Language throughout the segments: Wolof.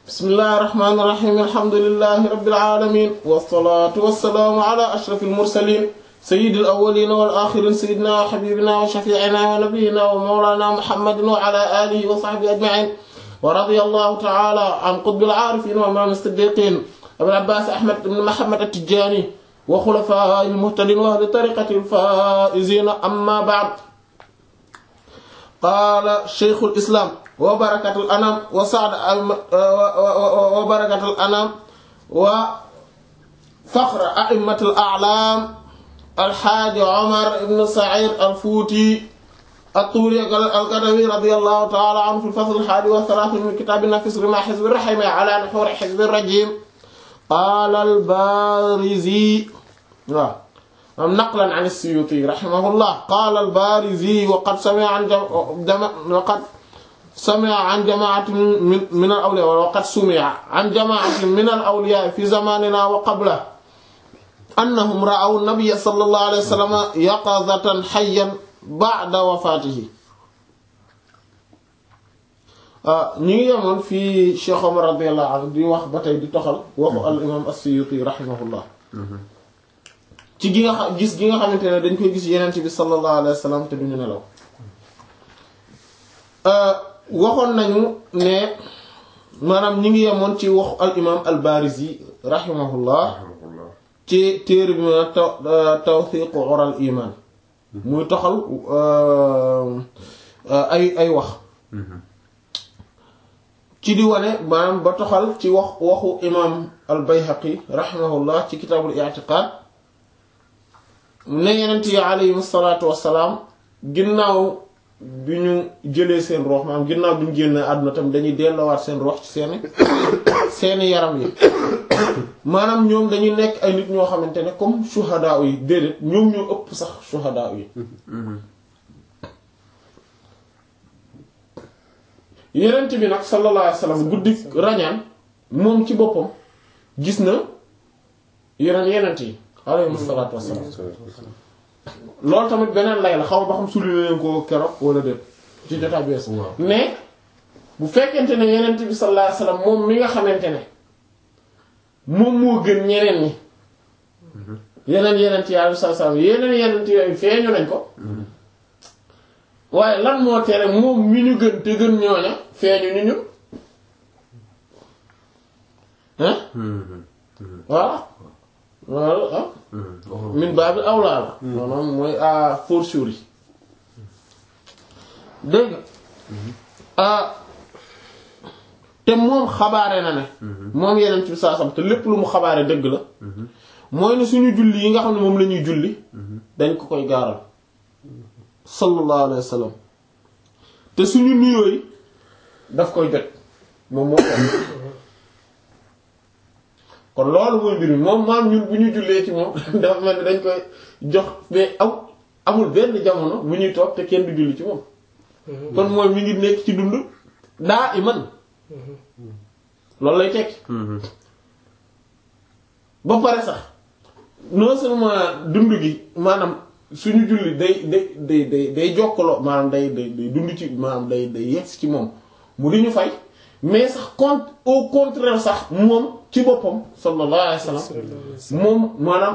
bismillahi irrahmani irrahim alhamdulilahi rabbil alamin wassalatu wassalaamu ala ashrafil mursalin sayyidil awwalina wal axirin sayyidina wa habibina wa shafiina wa nabiyina wa mawlana muhammadin wa ala alihi wa sahbihi ajmain wa radiyallahu ta'ala an qutbil aarifin wa imaam as-siddiqin abil abbas ahmad ibn muhammad at-tijani wa xulafaa'il muhtadin wa ahli tariqatil faa'izin amma ba'd qaala shaykhul islam wa barakatul anam wa sa'd wa barakatul anam wa faxr a'immatil a'lam alxaaji Omar ibn Saïd al-Fuuti at-Tuuri al-Kadawi radiyallahu ta'ala anhu fil fasl al-haadi wa thalaathiin min kitaab an-nafis rimaa hizbi ar-rahim ala nuhuur hizbi ar-rajiim qaala al-Baarizi waaw am naqlan an as-Suyuuti rahimahullah qaala al-Baarizi wa qad sami'a an wa qad sami'a an jamaatin min al-awliyaa wa qad sumi'a an jamaatin min al-awliyaa fi zamaninaa wa qablahu annahum ra'aw nabiyya sallallahu alayhi wa sallam yaqazatan hayyan ba'da wafaatihi ñu ngi yemoon fii Cheikh Omar radiyallahu anhu di wax ba tey di toxal waxu al imaam as-Suyuti rahimahullah ci gi nga xam gis gi nga xamante ne dañ koy gis yeneen bi sallallahu alayhi wa sallam te duñu nelaw waxoon nañu ne maanaam ñu ngi yemoon ci waxu al imaam al-Barizi rahimahullah ci téere bi ma taw tawthiqu ural iman muy toxal ay ay wax ci di wane maanaam ba toxal ci wax waxu imam al bayhaqi rahimahullah ci kitaabul i'tiqad ne yenent yi alayhim salaatu wassalaam ginnaaw bi ñu jëlee seen rox maanaam ginnaaw bi ñu génnee àdduna tam dañuy delloowaat seen rox ci seeni seeni yaram yi maanaam ñoom dañuy nekk ay nit ñoo xamante ne comme shuhadaa yi déedéet ñoom ñoo ëpp sax shuhadaa yi yenent bi nag sallallahu alayhi wasallam guddi rañaan moom ci boppam gis na yeneen yenent yi alayhi salaatu wassalaam loolu tamit beneen lay la xaw ba xam suli leen ko keroog wala déet ci jotaay bees mais bu fekkente ne yenent bi sallallahu alayhi wasallam moom mi nga xamante ne moom moo gën ñeneen ñi yeneen yeneen ci yàlla saa saa yeneen yeneen yooyu feeñu nañ ko waaye lan moo tere moom mi ñu gën te gën ñooña feeñu ñu ñun hein voilà loolu ah min baabi awlaa la maanaam mooy à fortiori dégg nga te moom xabaare na ne moom yeneen ci saasam te lépp lu mu xabaare dëgg la mooy ne suñu julli yi nga xam ne moom la ñuy julli dañ ko koy gaaral sallallahu alayhi wa sallam te suñu nuyoo yi daf koy jot moom moo ko kon loolu mooy mbir mi moom maam ñun bu ñu jullee ci moom dafa mel ni dañ koy jox mais am amul benn jamono bu ñuy toog te kenn du julli ci moom kon mooy mi ngi nekk ci dund daa iman loolu lay tekki ba pare sax non seulement dund gi maanaam suñu julli day day day day day jokkaloo maanaam day day day dund ci maanaam day day yegsi ci moom mu di ñu fay mais sax compte au contraire sax moom ci boppam sallallahu alayhi wa sallam moom maanaam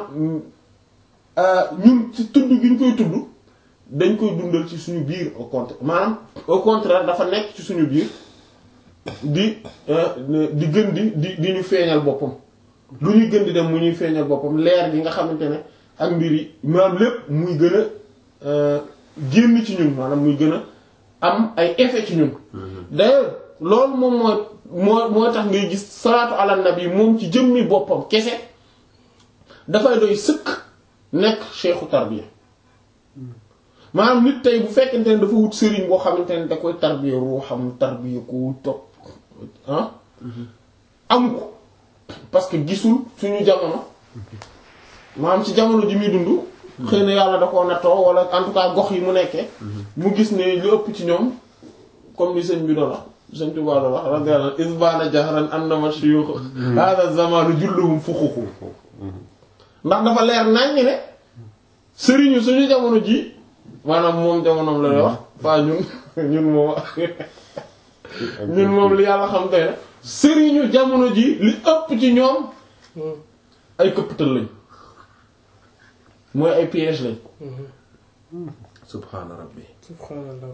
ñun ci tudd gi ñu koy tudd dañ koy dundal ci suñu biir au contraire maanaam au contraire dafa nekk ci suñu biir di di gën di di di ñu feeñal boppam lu ñuy gën di dem mu ñuy feeñal boppam leer gi nga xamante ne ak mbir yi maanaam lépp muy gën a génn ci ñun maanaam muy gën a am ay effet ci ñun d'ailleurs loolu moom mooy moo moo tax ngay gis salaatu ala nabi moom ci jëmmi boppam kese dafay doy sëkk nekk cheikhu tarbiya maanaam nit tey bu fekkente ne dafa wut sëriñ boo xamante ne da koy tarbiya ruuxam tarbiya ko topp ah amu ko parce que gisul suñu jamono maanaam ci jamono ji muy dund xëy na yàlla da koo nattoo wala en tout cas gox yi mu nekkee mu gis ne lu ëpp ci ñoom comme ni sëñ bi doon wax sëñ Tuubaa doon wax radiyallahu anhu isbaana jahran annama shuyukh hada zamanu julluhum fuxuxu ndax dafa leer naññ ne sëriñu suñu jamono ji maanaam moom jamonoom la wax waa ñun ñun moom ñun moom li yàlla xam tey nag sëriñu jamono ji li ëpp ci ñoom ay këppatal lañ mooy ay piège lañ subhaana rabbi subhanallah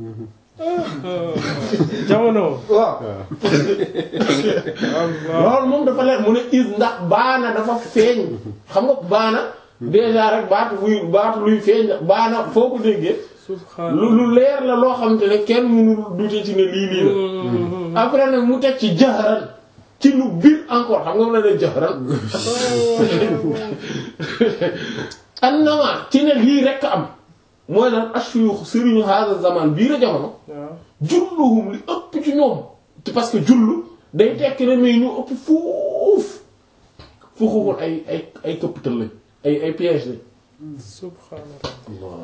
jamono waaw Allah loolu moom dafa leer mu ne is ndax baana dafa feeñ xam nga baana déjà rek baatu buy baatu luy feeñ la baana foo ko déggee lu subhanallah lu leer la loo xamante ne kenn mënul dute ci ne lii lii la après nag mu teg ci jaxaran ci lu biir encore xam nga mu la ne jaxaran annama ci ne lii rekk am mooy lan ashuyukh sëriñu hada zaman bii la jamono waaw julluhum li ëpp ci ñoom te parce que jullu day tekki ne mais ñu ëpp fuuf fuuxuwul ay ay ay këppatal lañ ay ay piège lañ subhanallah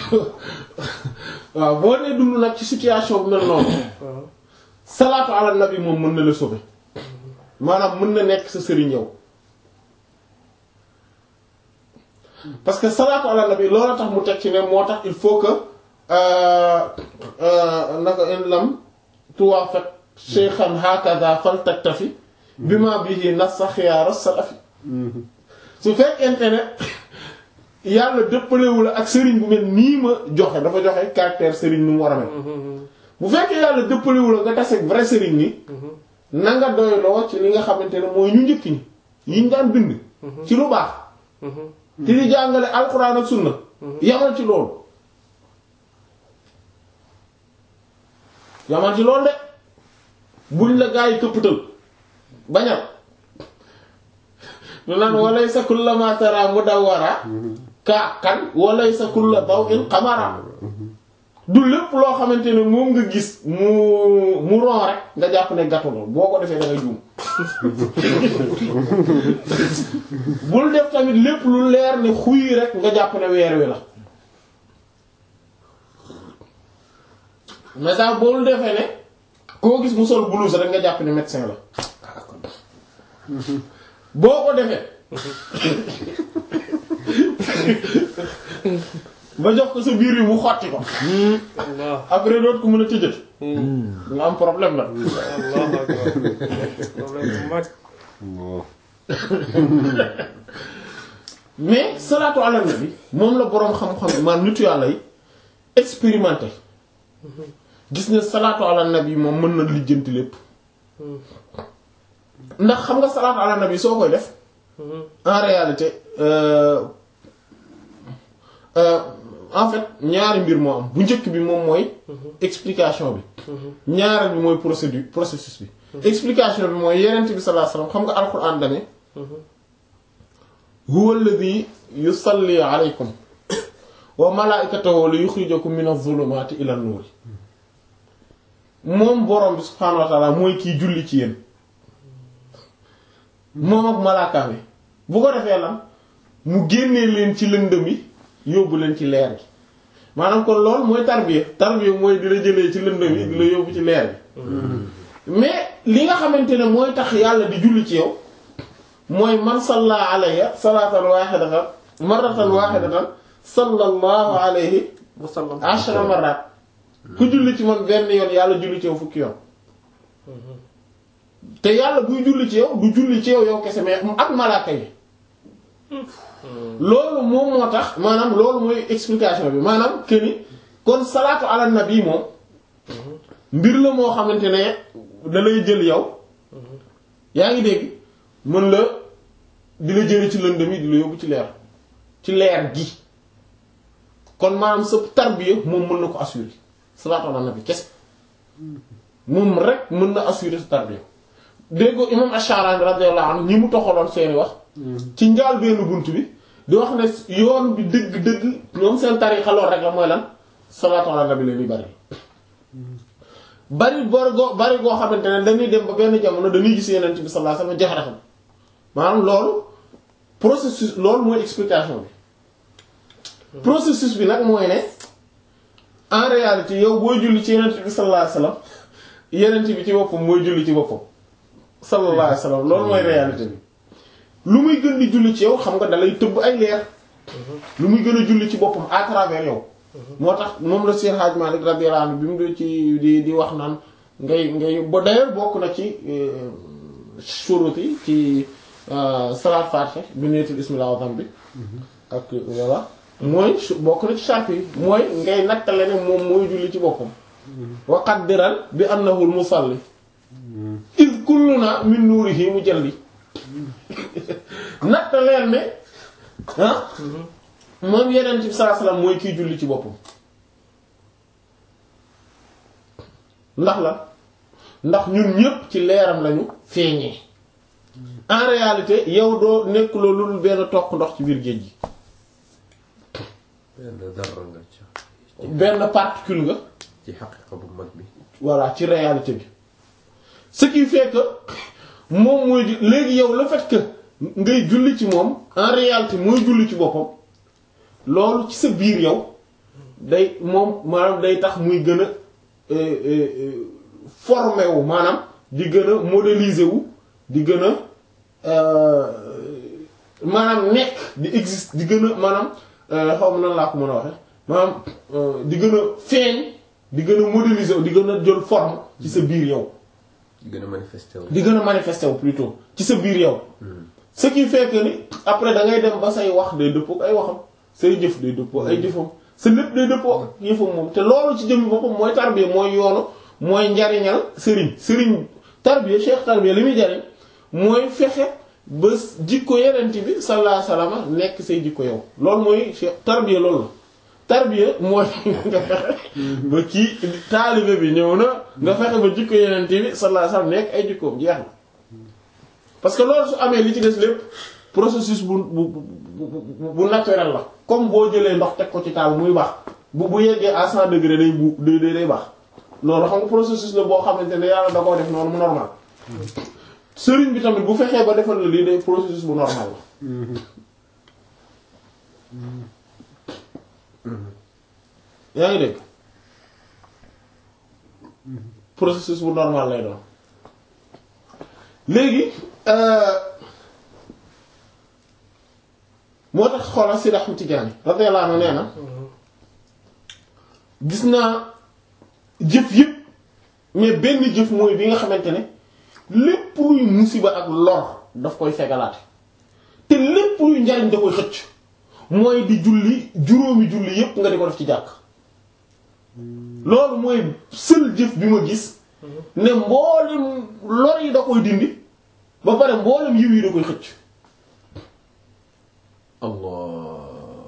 waaw boo nee dund nag ci situation bu mel noonu waaw salaatu ala nabi moom mën na la sauver maanaam mën na nekk sa sëriñ yow parce que salaatu ala nabi loolu tax mu teg ci ne moo tax il faut que euh, euh, naka in lam tuwaafaq shaykhan hakaza fal taktafi bima bihi nassa xiyaara salafi su fekkente ne yàlla dëppalewul ak sëriñ bu mel nii ma joxe dafa joxe caractère sëriñ nu mu war a mel bu fekkee yàlla dëppalewul nga tase vrai sëriñ ni na nga doyloo ci li nga xamante ne mooy ñu njëkk ñi yiñ daan bind ci lu baax te di jàngale alxuraan ak sunna yamal ci loolu yamal ci loolu de buñ la gaa yi këppatal bañal lu naan walaysa kullama tara mudawwara ka kan walaysa kulla daw'in qamara du lépp loo xamante ne moom nga gis mu mu ron rek nga jàpp ne gàttu la boo ko defee da ngay juum bul def tamit lépp lu leer ne xuy rek nga jàpp ne weer wi la mais sax boo defee ne koo gis mu sol blouse rek nga jàpp ne médecin la boo ko defee ba jox ko sa biir yi mu xotti ko Allah après doot ko mën a tëjët nga am problème la Allah akbar problème bu mag mais salaatu ala nabi moom la boroom xam-xam man nitu yàlla yi expérimenté gis ne salaatu ala nabi moom mën na lijjanti lépp ndax xam nga salaatu ala nabi soo koy def en réalité euh, euh, en fait ñaari mbir moo am bu njëkk bi moom mooy explication bi ñaareel bi mooy procédure processus bi explication bi mooy yenent bi sallallahu alayhi wasallam xam nga alquran dane huwa alladhi yusalli alaykum wa malaikatahu li yukhrijakum min adh-dhulumati ila an-nur moom borom bi subhanahu wa ta'ala mooy kiy julli ci yéen moom ak malaakaam yi bu ko defee lan mu génnee leen ci lëndëm yi yóbbu leen ci leer gi maanaam kon loolu mooy tarbiya tarbiya mooy di la jëlee ci lëndëm yi di la yóbbu ci leer gi mais li nga xamante ne mooy tax yàlla di julli ci yow mooy man salla alayya salatan wahidatan marratan wahidatan sallallahu alayhi wasallam ashra marrat ku julli ci man benn yoon yàlla julli ci yow fukki yoon te yàlla buy julli ci yow du julli ci yow yow kese mais ak malaaka yi loolu moom moo tax maanaam loolu mooy explication bi maanaam que ni kon salaatu ala nabi moom mbir la moo xamante ne da lay jël yow yaa ngi dégg mën la di la jële ci lëndëm yi di la yóbbu ci leer ci leer gi kon maanaam sa tarbiya moom mën na ko assurer salaatu ala nabi kese moom rek mën na assurer sa tarbiya déggoo imam Ash-Sha'rani radiyallahu anhu ñi mu toxaloon seeni wax ci njaal benn bunt bi di wax ne yoon bi dëgg-dëgg ñoom seen tarixa lool rek la mooy lan salaatu ala nabi la ñuy bari bari bari goo bari goo xamante ne dañuy dem ba benn jamono dañuy gis yeneen bi sallallahu alayhi wasallam jaxaratam maanaam loolu processus loolu mooy explication bi processus bi nag mooy ne en réalité yow booy julli ci yeneen bi sallallahu alayhi wasallam yeneen bi ci boppam mooy julli ci boppam sallallahu alayhi wasallam loolu mooy réalité bi lu muy gën di julli ci yow xam nga dalay tëbb ay leer lu muy gën a julli ci boppam à travers yow moo tax moom la Cheikh Hadj Malick radiyallahu anhu bi mu dee ci di di wax naan ngay ngay ba d'ailleurs bokk na ci shurut yi ci salaat fatiha bi neetul ismillah azam bi ak voilà mooy bokk na ci charte yi mooy ngay nattale ne moom mooy julli ci boppam wa qaddiral bi annahu al musalli iz kulluna min nuurihi mujalli nattaleel ne ah moom yeneen ci sallallahu alayhi wasallam mooy kiy julli ci boppam ndax la ndax ñun ñépp ci leeram lañu feeñee en réalité yow doo nekk loolu benn toq ndox ci biir géej gi benn dara nga ci benn particule nga ci xaqiqa bu mag bi voilà ci réalité bi ce qui fait que moom mooy ju- léegi yow le fait que ngay julli ci moom en réalité mooy julli ci boppam loolu ci sa biir yow day moom maanaam day tax muy gën a euh, euh, euh, formé wu maanaam di gën a modéliser wu di gën a euh, maanaam nekk di existe di gën a maanaam euh, xaw ma nan laa ko mën a waxe maanaam euh, di gën a feeñ di gën a modéliser wu di gën a jël forme ci sa biir yow di gën a manifesté wu di gën a manifester wu plutôt ci sa biir yow ce qui fait que ni après da ngay dem ba say wax day dëppoo ak ay waxam say jëf day dëppoo ay jëfam sa lépp day dëppoo ak yëfam moom te loolu ci jëmmi boppam mooy tarbiya mooy yoonu mooy njariñal sëriñ sëriñ tarbiya cheikh tarbiya li muy jariñ mooy fexe ba jikko yenent bi sallallahu alayhi wasallam nekk say jikko yow loolu mooy cheikh tarbiya loolu la tarbiya mooy nga fexe ba kii taalibe bi ñëw na nga fexe ba jikko yenent bi sallallahu alayhi wasallam nekk ay jikkoom jeex na parce que loolu su amee li ci des lépp processus bu bu bu bu naturel la comme boo jëlee ndox teg ko ci taal muy baax bu bu yeggee à 100 degré day bu day day day baax loolu xam nga processus la boo xamante ne yàlla da koo def noonu mu normal sëriñ bi tamit bu fexee ba defal la lii day processus bu normal la. yaa ngi dégg processus bu normal lay doon léegi. moo tax xoolal Sidi Ahmed Tidiane radiyallahu anhu nee na gis naa jëf yëpp mais benn jëf mooy bi nga xamante ne lépp luy musiba ak lor daf koy fegalaate te lépp luy njariñ da koy xëcc mooy di julli juróomi julli yëpp nga di ko def ci jàkk loolu mooy seul jëf bi ma gis ne mboolem lor yi da koy dindi ba pare mboolem yiw yi da koy xëcc allah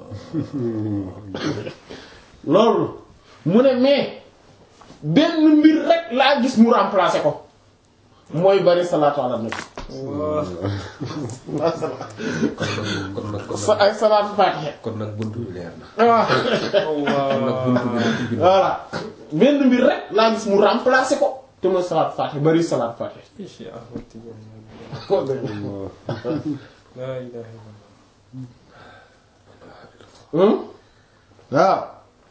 loolu mu ne mais benn mbir rek laa gis mu remplacer ko mooy bari salaatu ala nabi kon nag kon sa nag ay salaatu faatiha kon nag buntu bi leer na waaw kon nag buntu bi nag ubbi na voilà benn mbir rek laa gis mu remplacer ko te mooy salaatu faatiha bari salaatu faatiha Cheikh Ahmed Tidiane la ilaha illallah hum waaw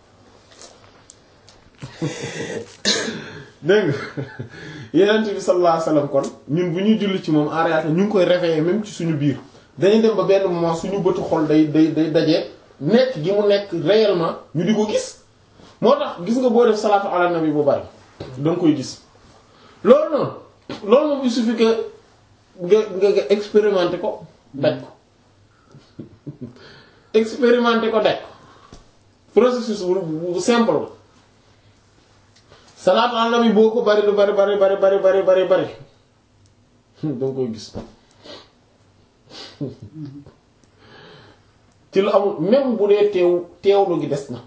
dégg nga yenent bi sallallahu alayhi wasallam kon ñun bu ñuy julli ci moom en réalité ñu ngi koy réveiller même ci suñu biir dañuy dem ba benn moment suñu bëtu xol day day day dajee nekk gi mu nekk réellement ñu di ko gis moo tax gis nga boo def salaatu ala nabi bu bari da nga koy gis loolu noonu loolu moom il suffit que nga nga nga expérimenter ko daj ko expérimenter ko daj ko processus bu bu simple la salaatu ala nabi boo ko bari lu bari bari bari bari bari bari bari da nga koy gis ci lu amul même bu dee teew teewlu gi des na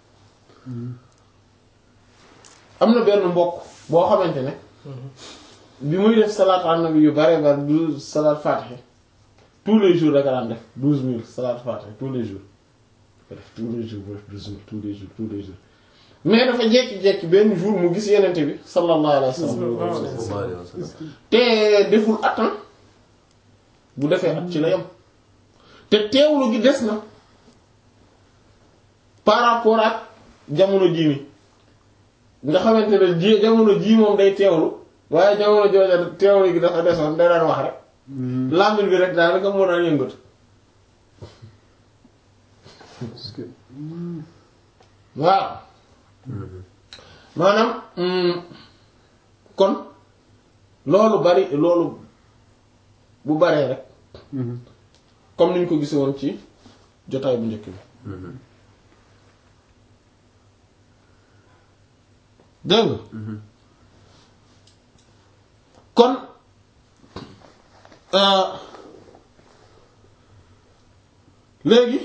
am na benn mbokk boo xamante ne bi muy def salaatu ala nabi yu bare bari du salaat fatiha tous les jours daka daan def douze mille salaat fatiha tous les jours ko def tous les jours bu def douze mille tous les jours tous les jours mais dafa jekki-jekki benn jour mu gis yenente bi sallallahu alayhi wa sallam sallallahu alayhi wa sallam te deful at ah bu defee at ci la yam te teewlu gi des na par rapport ak jamono jii mi nga xamante ne ji jamono jii moom day teewlu waaye jamono jooja teewlu gi dafa desoon day daan wax rek làmmiñ bi rek daanaka moo daan yëngatu waaw maanaam kon loolu bari loolu bu baree rek comme niñ ko gisee woon ci jotaay bu njëkk bi dégg nga kon euh, léegi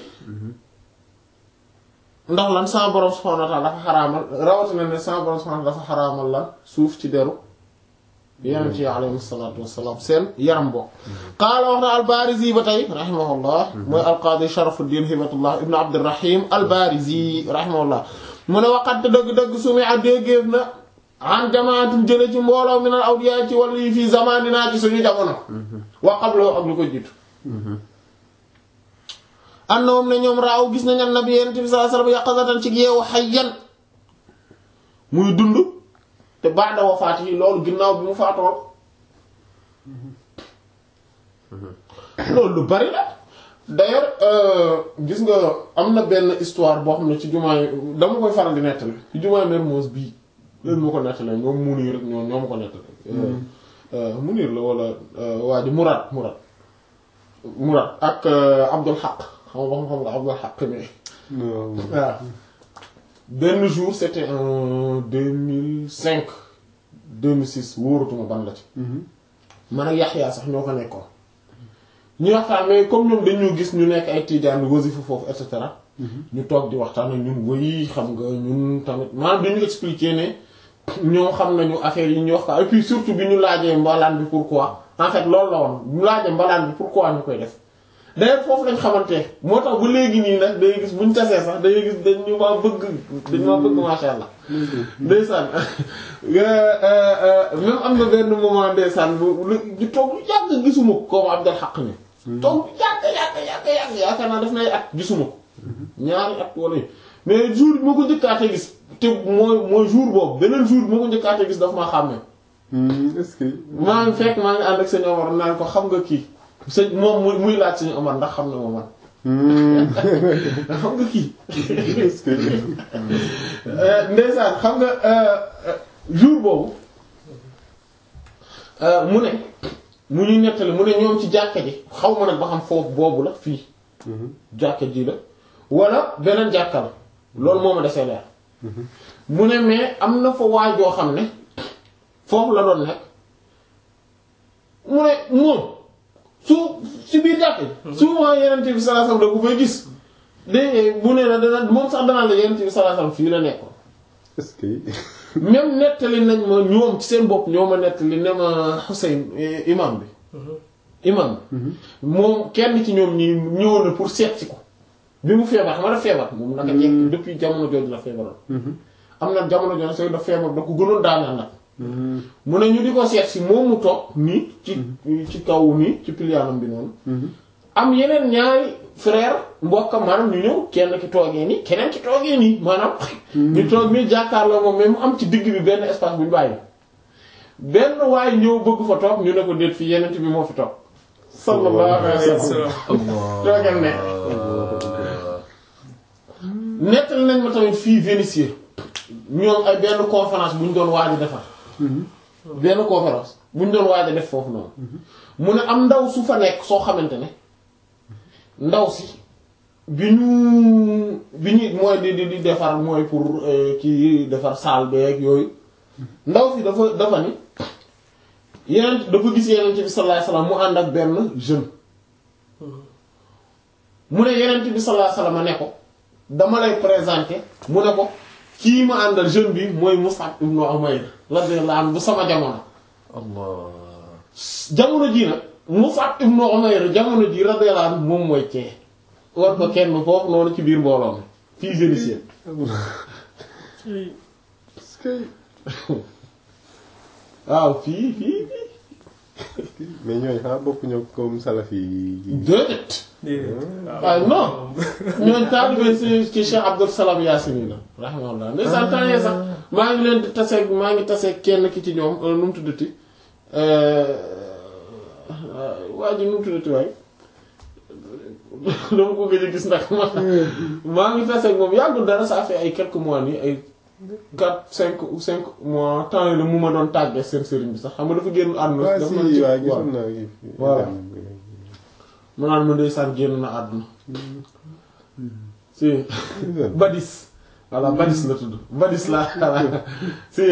ndax lan sa borom subhanahu wa ta'ala dafa xaraamal rawatina ne sa borom subhanahu wa ta'ala dafa xaraamal lan suuf ci deru yonent yi alayhi salaatu wassalaam seen yaram bokk qaala wax na al-Baarizi ba tey rahimahullah mooy al-Qaadi Sharafuddin Hibatullah ibn Abdurrahim al-Baarizi rahimahullah mu ne waqat dëgg-dëgg sumi a déggeef na an jamaatin jële ci mbooloo min al-awliyaa ci wàllu yi fii zamaninaa ci suñu jamono wa qablu ak lu ko jiitu annahum ne ñoom raaw gis nañ annabi yonent bi sallallahu alayhi wasallam yaqazatan ci yeewu hayyan muy dund te ba'da wafaati yi loolu ginnaaw bi mu faatool loolu lu bari la d'ailleurs euh, gis nga am na benn histoire boo xam ne ci jumaay dama koy faral di nettali ci jumaay Mermoz bii leen moo ko nettali ñoom Munir rek ñoo ñoo ma ko nettali euh, Munir la wala euh, waa ji Murad Murad Murad ak Abdul Haq xam nga xam nga Abdul Haq ne waaw benn jour c'était en 2005 2006 wóoratuma ban la ci man ak Yaxya sax ñoo fa nekkoon ñu waxtaan mais comme ñoom dañoo gis ñu nekk ay tiijaan wasifa foofu et cetera ñu toog di waxtaan ak ñun woy xam nga ñun tamit maanaam dañu expliquer ne ñoo xam nañu affaire yi ñu wax ko et puis surtout bi ñu laajee mbalaan bi pourquoi en fait loolu la woon ñu laajee mbalaan bi pourquoi ñu koy def d'ailleurs foofu lañ xamante moo tax ba léegi nii nag day gis buñ tasee sax day gis dañu ma bëgg dañu ma bëgg masha Allah ndeysaan même am na benn moment ndeysaan bu ñu toog lu yàgg gisuma ko comme Abdul Haq ni toog lu yàgg yàgg yàgg yàgg yaakaar naa def nay at gisuma ko ñaari at wala yi mais jour bi ma ko njëkkaatee gis te mooy mooy jour boobu beneen jour bi ma ko njëkkaatee gis dafa maa xàmmee est-ce que. maa ngi fekk maa ngi ànd ak sëñ Omar naan ko xam nga kii sëñ moom muy muy laaj sëñ Omar ndax xam na ma man xam nga kii est-ce que. ndeysaan xam nga jour boobu mu ne mu ñuy nettali mu ne ñoom ci jàkka ji xaw ma nag ba xam foofu boobu la fii jàkka ji la wala beneen jàkka la loolu moo ma desee leer mu ne mais am na fa waajoo xam ne foofu la doon nekk mu ne moom su si biir jàkk ji souvent yenente bi sallallahu alayhi wasallam da ko fay gis de bu ne la dana moom sax danaa la yenente bi sallallahu alayhi wasallam fii la nekkoon est-ce que. même nettali nañ ma ñoom ci seen bopp ñoo ma nettali ne ma Hussein imam bi imam bi moom kenn ci ñoom ñi ñëwoon na pour seet si ko bi mu feebar xam nga daf feebar moom naka jekk depuis jamono jooju la feebaroon am na jamono jooju sooy daf feebar da ko gënoon daaneel nag mu ne ñu di ko seet si moom mu toog nii ci ci kaw nii ci piliyaanam bi noonu am yeneen ñaari frère mbokkam maanaam ñu ñëw kenn ki toogee nii keneen ki toogee nii maanaam ñu toog nii jàkkaarloo moom mais mu am ci digg bi benn espace bu ñu bàyyi benn waaye ñëw bëgg fa toog ñu ne ko déet fii yeneen bi moo fi toog sallallahu alayhi wa sallam toogal ne nettali nañ ma tamit fii Vénissieux ñoom ay benn conférence bu ñu doon waaj a defar benn conférence bu ñu doon waaj a def foofu noonu mu ne am ndaw su fa nekk soo xamante ne ndaw si bi ñu bi ñu mooy di di di defar mooy pour kii defar salle beeg yooyu ndaw si dafa dafa ni yeneen dafa gis yeneen bi sallallahu alayhi wasallam mu ànd ak benn jeune mu ne yeneen bi sallallahu alayhi wasallam ne ko dama lay présenter mu ne ko kii ma àndal jeune bi mooy Mus'ab ibn Umayr radiyallahu anhu bu sama jamono Allah jamono ji nag Mus'ab ibn Umayr jamono ji radiyallahu anhu moom mooy cee war ko kenn foofu noonu ci biir mbooloo mi fii Vénitien est-ce que. waaw fii fii fii mais ñooy xanaa bokk ñoo comme salafi yi. déedéet waaw non ñooñ taalibe ci ci Cheikh Abdul Salam Yaasini la rahimahullah ndeysaan temps yee sax maa ngi leen di taseeg maa ngi taseeg kenn ki ci ñoom nu mu tuddati waa ji nu mu tuddati waay dama ko gëj a gis ndax ma maa ngi taseeg moom yàggul dara ça fait ay quelques mois nii ay quatre cinq ou cinq mois temps yi la mu ma doon tàggee seen sëriñ bi sax xam nga dafa génn àdduna waa dafa si mel ci- waa waaw. gisoon naa gi Voilà. mu naan ma ndeysaan génn na àdduna si badis voilà badis la tudd badis la voilà si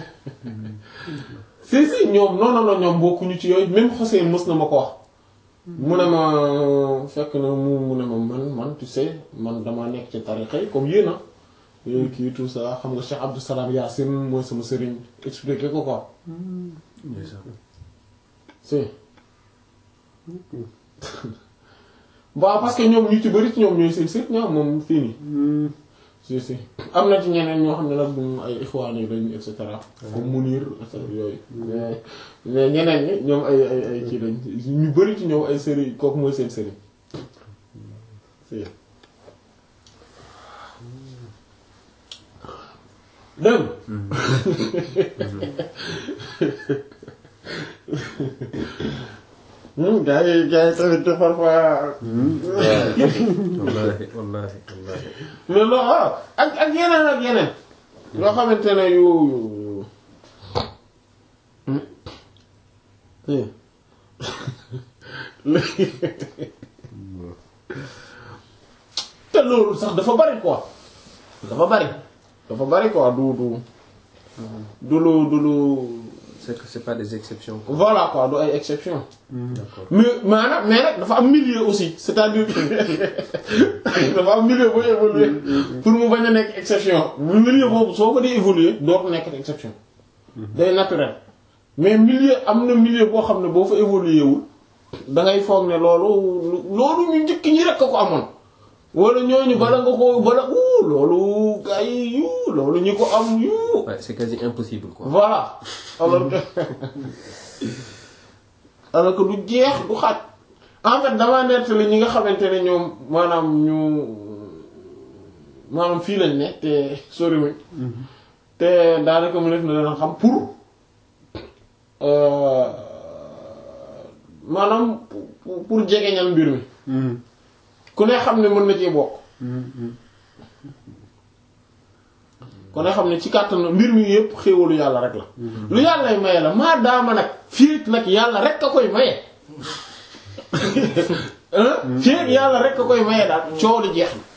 si si ñoom non non non ñoom bokkuñu ci yooyu même Xoseen mës na ma ko wax mu ne ma fekk na mu mu ne ma man man tu sais man damaa nekk ci tarixa yi comme yéen a yooyu kii tout ça xam nga Cheikh Abdou Salam Yacine mooy sama sëriñ expliqué ko quoi si waaw parce que ñoom ñu ci bëri ci ñoom ñooy seen sëriñ ñoom moom fii nii si si am na ci ñeneen ñoo xam ne nag moom ay ixwaan yi lañ et cetera comme Munir et cetera yooyu mais mais ñeneen ñi ñoom ay ay ay kii lañ ñu bëri ci ñoom ay sëriñ kooku mooy seen sëriñ si dégg nga gaa yi gaa yi tamit parfois wallaahi wallaahi wallaahi mais loolu waaw ak ak yeneen ak yeneen yoo xamante ne yu yu léegi te loolu sax dafa bari quoi dafa bari dafa bari quoi du du du lu du lu c'est que c'est pas des exceptions quoi. voilà quoi du ay exception d'accord mais maanaam mais nag dafa am milieu aussi c'est-à-dire que dafa am milieu booy évoluer pour mu bañ a nekk exception milieu boobu soo ko dee évoluer dootu nekk exception day naturel mais milieu am na milieu boo xam ne boo fa évoluer wul da ngay foog ne loolu loolu ñu njëkk ñi rek a ko amoon wala ñooñu bala nga ko bala uu loolu gars yi yu loolu ñi ko am yu Ouais, c'est quasi impossible quoi. voilà alors que alors que du jeex du xaaj en fait damaa nettali ñi nga xamante ne ñoom maanaam ñu maanaam fii lañ ne te soriwuñ te daanaka mu def na leen xam pour euh, maanaam pour pour jegeñal mbir mi ku ne xam ne mën na cee bokk ku ne xam ne ci kàttan mbir mi yépp xéewalu yàlla rek la lu yàllay maye la maa daama nag fii nag yàlla rek a koy maye fii yàlla rek a koy maye daal coow li jeex na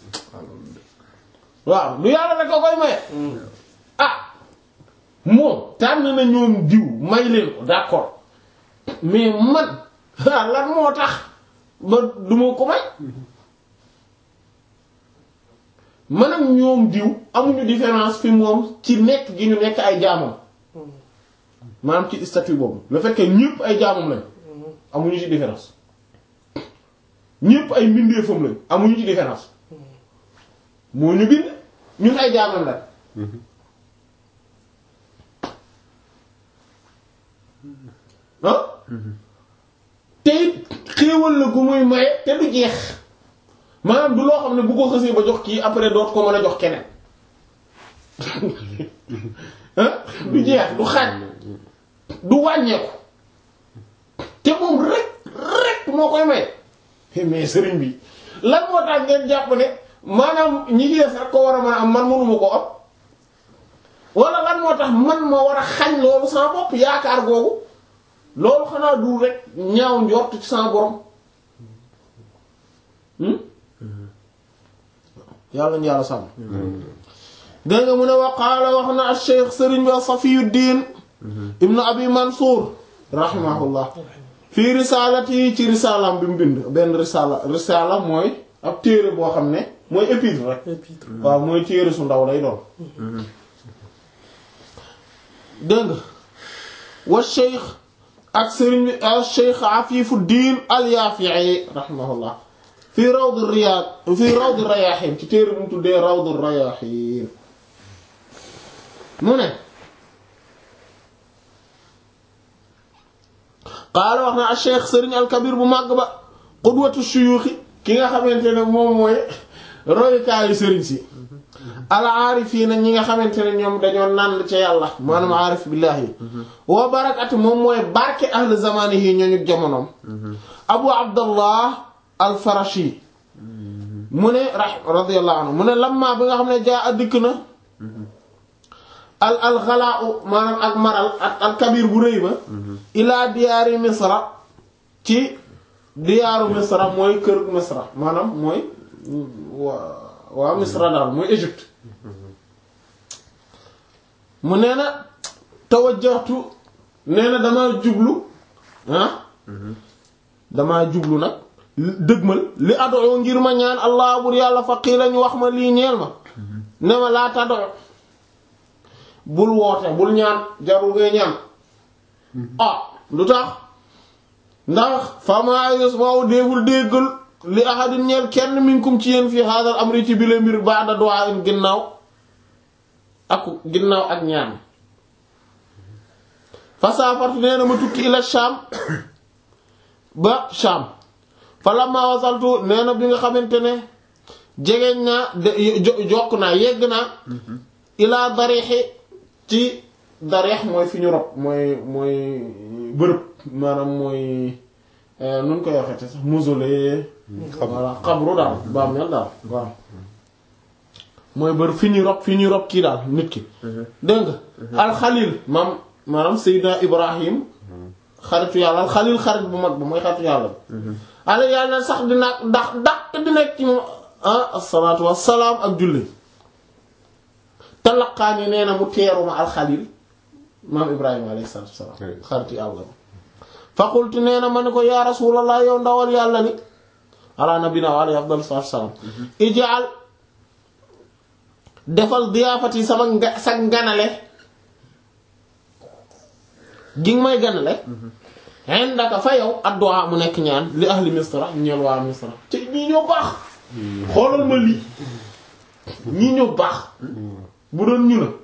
waaw lu yàlla rek a koy maye ah moom tànn na ñoom diw may leen ko d'accord mais man ah lan moo tax ba duma ko may man ak ñoom diw amuñu différence fi moom ci nekk gi ñu nekk ay jaamam maanaam ci statut boobu le fait que ñëpp ay jaamam lañ amuñu ci différence ñëpp ay mbindeefam lañ amuñu ci différence moo ñu bind ñun ay jaamam lañ ah te it xéewal la gu muy maye te du jeex maanaam du loo xam ne bu ko xësee ba jox kii après doot ko mën a jox keneen ah du jeex du xaaj du wàññeeku te moom rek rek moo koy may mais sëriñ bi lan moo tax ngeen jàpp ne maanaam ñi ci des rek ko war a mën a am man mënuma ko am wala lan moo tax man moo war a xañ loolu sama bopp yaakaar googu loolu xanaa du rek ñaaw njort ci sama borom yàlla ñu yàlla sàmm dégg nga mu ne wa qaala wax na al cheikh sëriñ bi Safiyuddin ibnu abi Mansour rahimahullah fii risalati ci risalam bi mu bind benn risala risala mooy ab téere boo xam ne mooy épître rek waaw mooy téere su ndaw lay doon dégg nga wa cheikh ak sëriñ bi al cheikh Afifuddin al Yafi'i rahimahullah fii rawd riyaad fii rawd rayaahiin ci téere bu mu tuddee rawd rayaahiin mu ne qaala wax na al cheikh sëriñ al kabir bu màgg ba qudwatu shuyuuxi ki nga xamante ne moom mooy royukaayu sëriñ si al aarifiina ñi nga xamante ne ñoom dañoo nànd ca yàlla maanaam aarif billaahi wa barakati moom mooy barke ahli zamaanihi ñooñu jamonoom abu abdallah al-Farashi mu ne ra radiyallahu anhu mu ne lamma bi nga xam ne jaa a dikk na al al xalaa maanaam ak maral ak al kabir bu rëy ba ilaa diyaari misra ci diyaaru misra mooy kër misra maanaam mooy waa waa misra daal mooy Égypte mu nee na tawajjahtu nee na damaa jublu ah damaa jublu nag dëgmal li adoo ngir ma ñaan allah bur yàlla faqiila ñu wax ma lii ñeel ma ne ma laa tadoo bul woote bul ñaan jarul ngay ñaan ah lu tax ndax fama yusma'u déegul déggal li ahadin ñeel kenn minkum ci yéen fii hadal amri ci bile mbir ba'da du'a in ginnaaw ak ginnaaw ak ñaan fasaafartu nee na ma tukki ila Sham ba Sham fa lamma wasaltu nee na bi nga xamante ne jegeñ naa de jokk naa yegg naa ilaa darixi ci darix mooy fi ñu rob mooy mooy bërëb maanaam mooy nun koy waxete sax mausolée voilà xabru daal bàmmeel daal waaw mooy bër fi ñuy rob fi ñuy rob kii daal nit ki dégg nga alxalil maam maanaam Seydina Ibrahim xaritu yàlla alxalil xarit bu mag bu mooy xaritu yàlla bi ala yàlla sax dina ndax daq di nekk ci moom ah asalaatu wassalaam ak julli talaqaani nee na mu teeruma alxalil maam Ibrahima alayhi salaatu wassalaam xaritu yàlla bi faqultu nee na ma ne ko yaa rasulallah yow ndawal yàlla ni ala nabina wa alayhi afdal salaatu wassalaam ijaal defal diyaafati sama nga sa ganale gi nga may ganale indaka fa yow addu'a mu nekk ñaan li ahli misra ñeel waa misra ci ñii ñoo baax xoolal ma lii ñii ñoo baax bu doon ñu la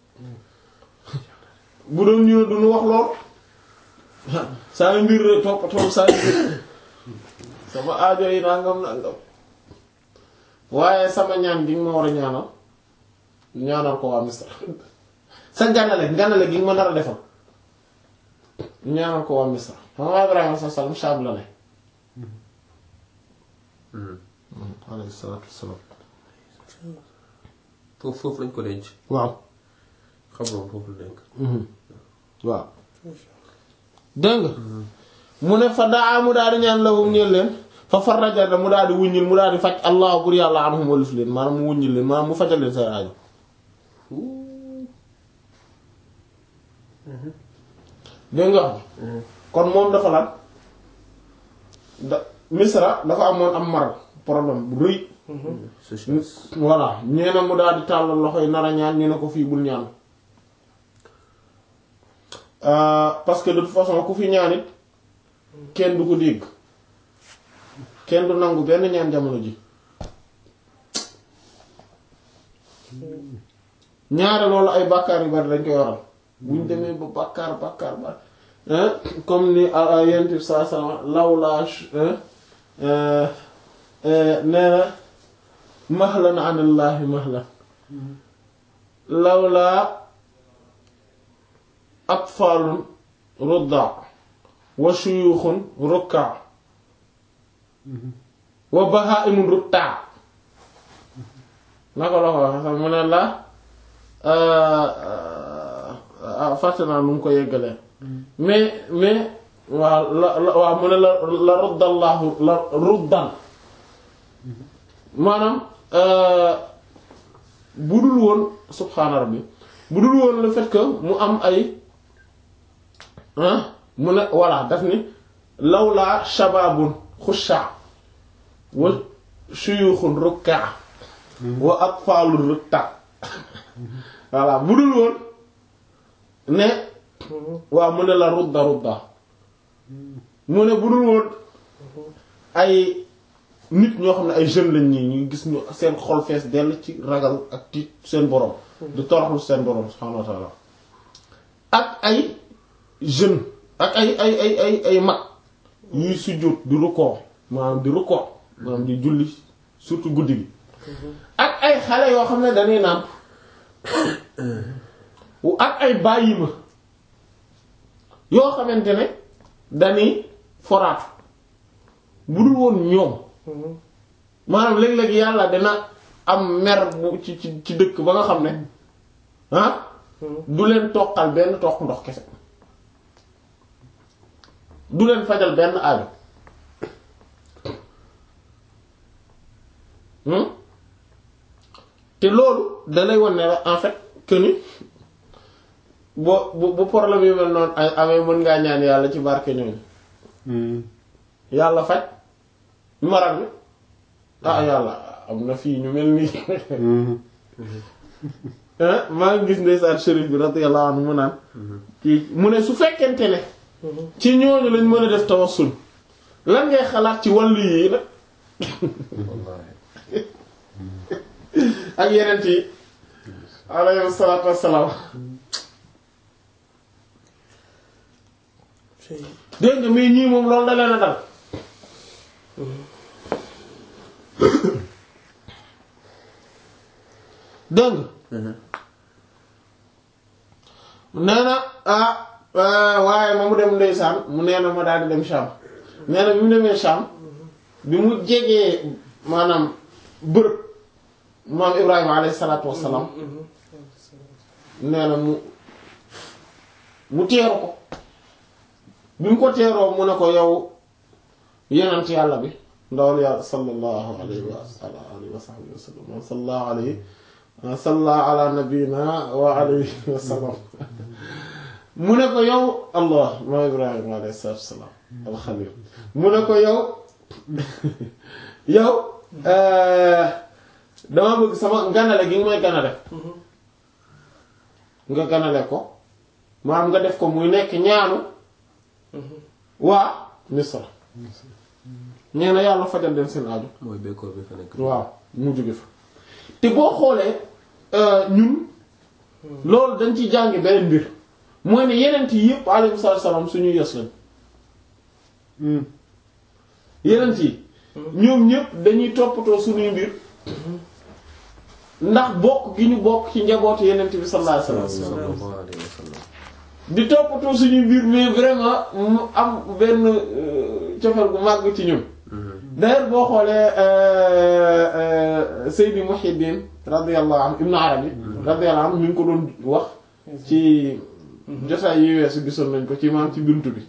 bu doon ñu la duñu wax lool saa mbir rek toppatoo saa mbir sama aajo yi nangam nangam waaye sama ñaan gi nga ma war a ñaanal ñaanal ko waa misra sa ganale ganale gi nga ma nar a defal ñaanal ko waa misra xam nga Ibrahima sa salam Shaam la ne alayhi salaatu wassalaam foofu foofu lañ ko denc. waaw xam nga foofu la nekk. waaw dégg nga mu ne fa daa mu daal di ñaan la mu ñeel leen fa farraja mu daal di wuññil mu daal di faj allah pour yàlla anhum walif leen maanaam mu wuññil leen maanaam mu fajal leen seen aajo dégg nga wax kon moom dafa lan da misra dafa amoon am mar problème bu rëy sécheresse. voilà ñee na mu daal di tàllal loxo yi nar a ñaan ñu ne ko fii bul ñaan Euh, parce que de toute façon ku fi ñaan it kenn du ko dégg kenn du nangu benn ñaan jamono ji ñaare loolu ay bàkkaar yu bari dañ koy waral buñ demee ba bàkkaar bàkkaar ba hein comme ni yent bi saa saa lawlaa nee na mahlan anillaahi mahlan lawlaa atfaalun ruddaa wa shuyuuxun rukkaa wa bahaa'imun ruttaa naka la ko waxe sax mu ne la fàtte naa nu mu ko yeggalee mais mais waaw la la waaw mu ne la la ruddallaahu la ruddan maanaam bu dul woon subhaana rabbi bu dul woon le fait que mu am ay mu ne voilà daf ni lawlaa shabaabun xushaa wa shuyuuxun rukkaa wa atfaalun rukkaa voilà bu dul woon ne waaw mu ne la rudda rudda mu ne bu dul woon ay nit ñoo xam ne ay jeunes lañ ñii ñu gis ñu seen xol fees dell ci ragal ak tiit seen borom di toroxlu seen borom subhaanahu wa ta'ala ak ay jeune ak ay ay ay ay ay mag yuy sujjóot di rukkoo maanaam di rukkoo maanaam di julli surtout guddi gi ak ay xale yoo xam ne dañuy nàmp ak ay bàyyi ma yoo xamante ne dañuy foraatu bu dul woon ñoom maanaam léeg-léeg yàlla dina am mer bu ci ci ci dëkk ba nga xam ne ah du leen toqal benn toq ndox kese du leen fajal benn aajo Hmm? te loolu dalay wan ne la en fait que ni boo bu bu problème yu mel noonu ay amee mën ngaa ñaan yàlla ci barke ñooñu yàlla faj maral bi ah yàlla am na fii ñu mel nii ah maa ngi gis ndeysaan shérif bi radiyallahu anhu mu naan kii mu ne su fekkente ne ci ñooñu lañ mën a def tawassul lan ngay xalaat ci wàllu yi nag ak yeneen yi alayhi salaatu wassalaam dégg nga mais ñii moom loolu da leen a dal dégg nga nee na ah waaye ma mu dem ndeysaan mu nee na ma daal di dem Sham nee na bi mu demee Sham bi mu jegee maanaam bërëb maam Ibrahima alayhi salaatu wassalaam nee na mu mu teeru ko bi mu ko teeroo mu ne ko yow yenent yàlla bi ndawal yàlla sallallahu alayhi wa ala alihi wa sahbihi wa sallam wa sallallahu alayhi wa salla ala nabina wa alayhi wa sallam mu ne ko yow allah maam Ibrahima alayhi salaatu wassalaam alxalil mu ne ko yow yow dama bëgg sama ganale gi nga may ganale nga ganale ko maanaam nga def ko muy nekk ñaanu waa Misra nee na yàlla fajal leen seen aju mooy bekkoor bi fa nekk. waaw mu jóge fa te boo xoolee ñun loolu dañ ci jàngi beneen mbir mooy ne yenent yi yëpp alayhi salaam suñuy yos lañ yenent yi ñoom ñëpp dañuy toppatoo suñuy mbir ndax bokk gi ñu bokk ci njabootu yenent bi sallallahu alayhi wasallam sallallahu alayhi wa sallam. di toppatoo suñuy mbir mais vraiment mu am benn euh, cofeel gu màgg ci ñun d'ailleurs boo xoolee euh, euh, Seydi Muhyiddin radiyallahu anhu Ibn Arabi radiyallahu anhu mi ngi ko doon wax ci jotaay yi weesu gisoon nañ ko ci maam ci buntu bi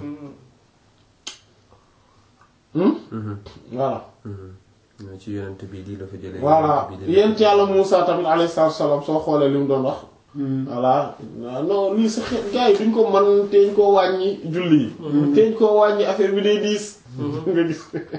Hmm? voilà ñoo ci yonent bi lii la fa jëlee. voilà yonent bi lii la yent yàlla Muusa tamit alayhi salaatu wa salaam soo xoolee li mu doon wax voilà non lii sa xeet gars yi duñ ko mën teeñ koo wàññi julli yi teeñ koo wàññi affaire bi day diis nga gis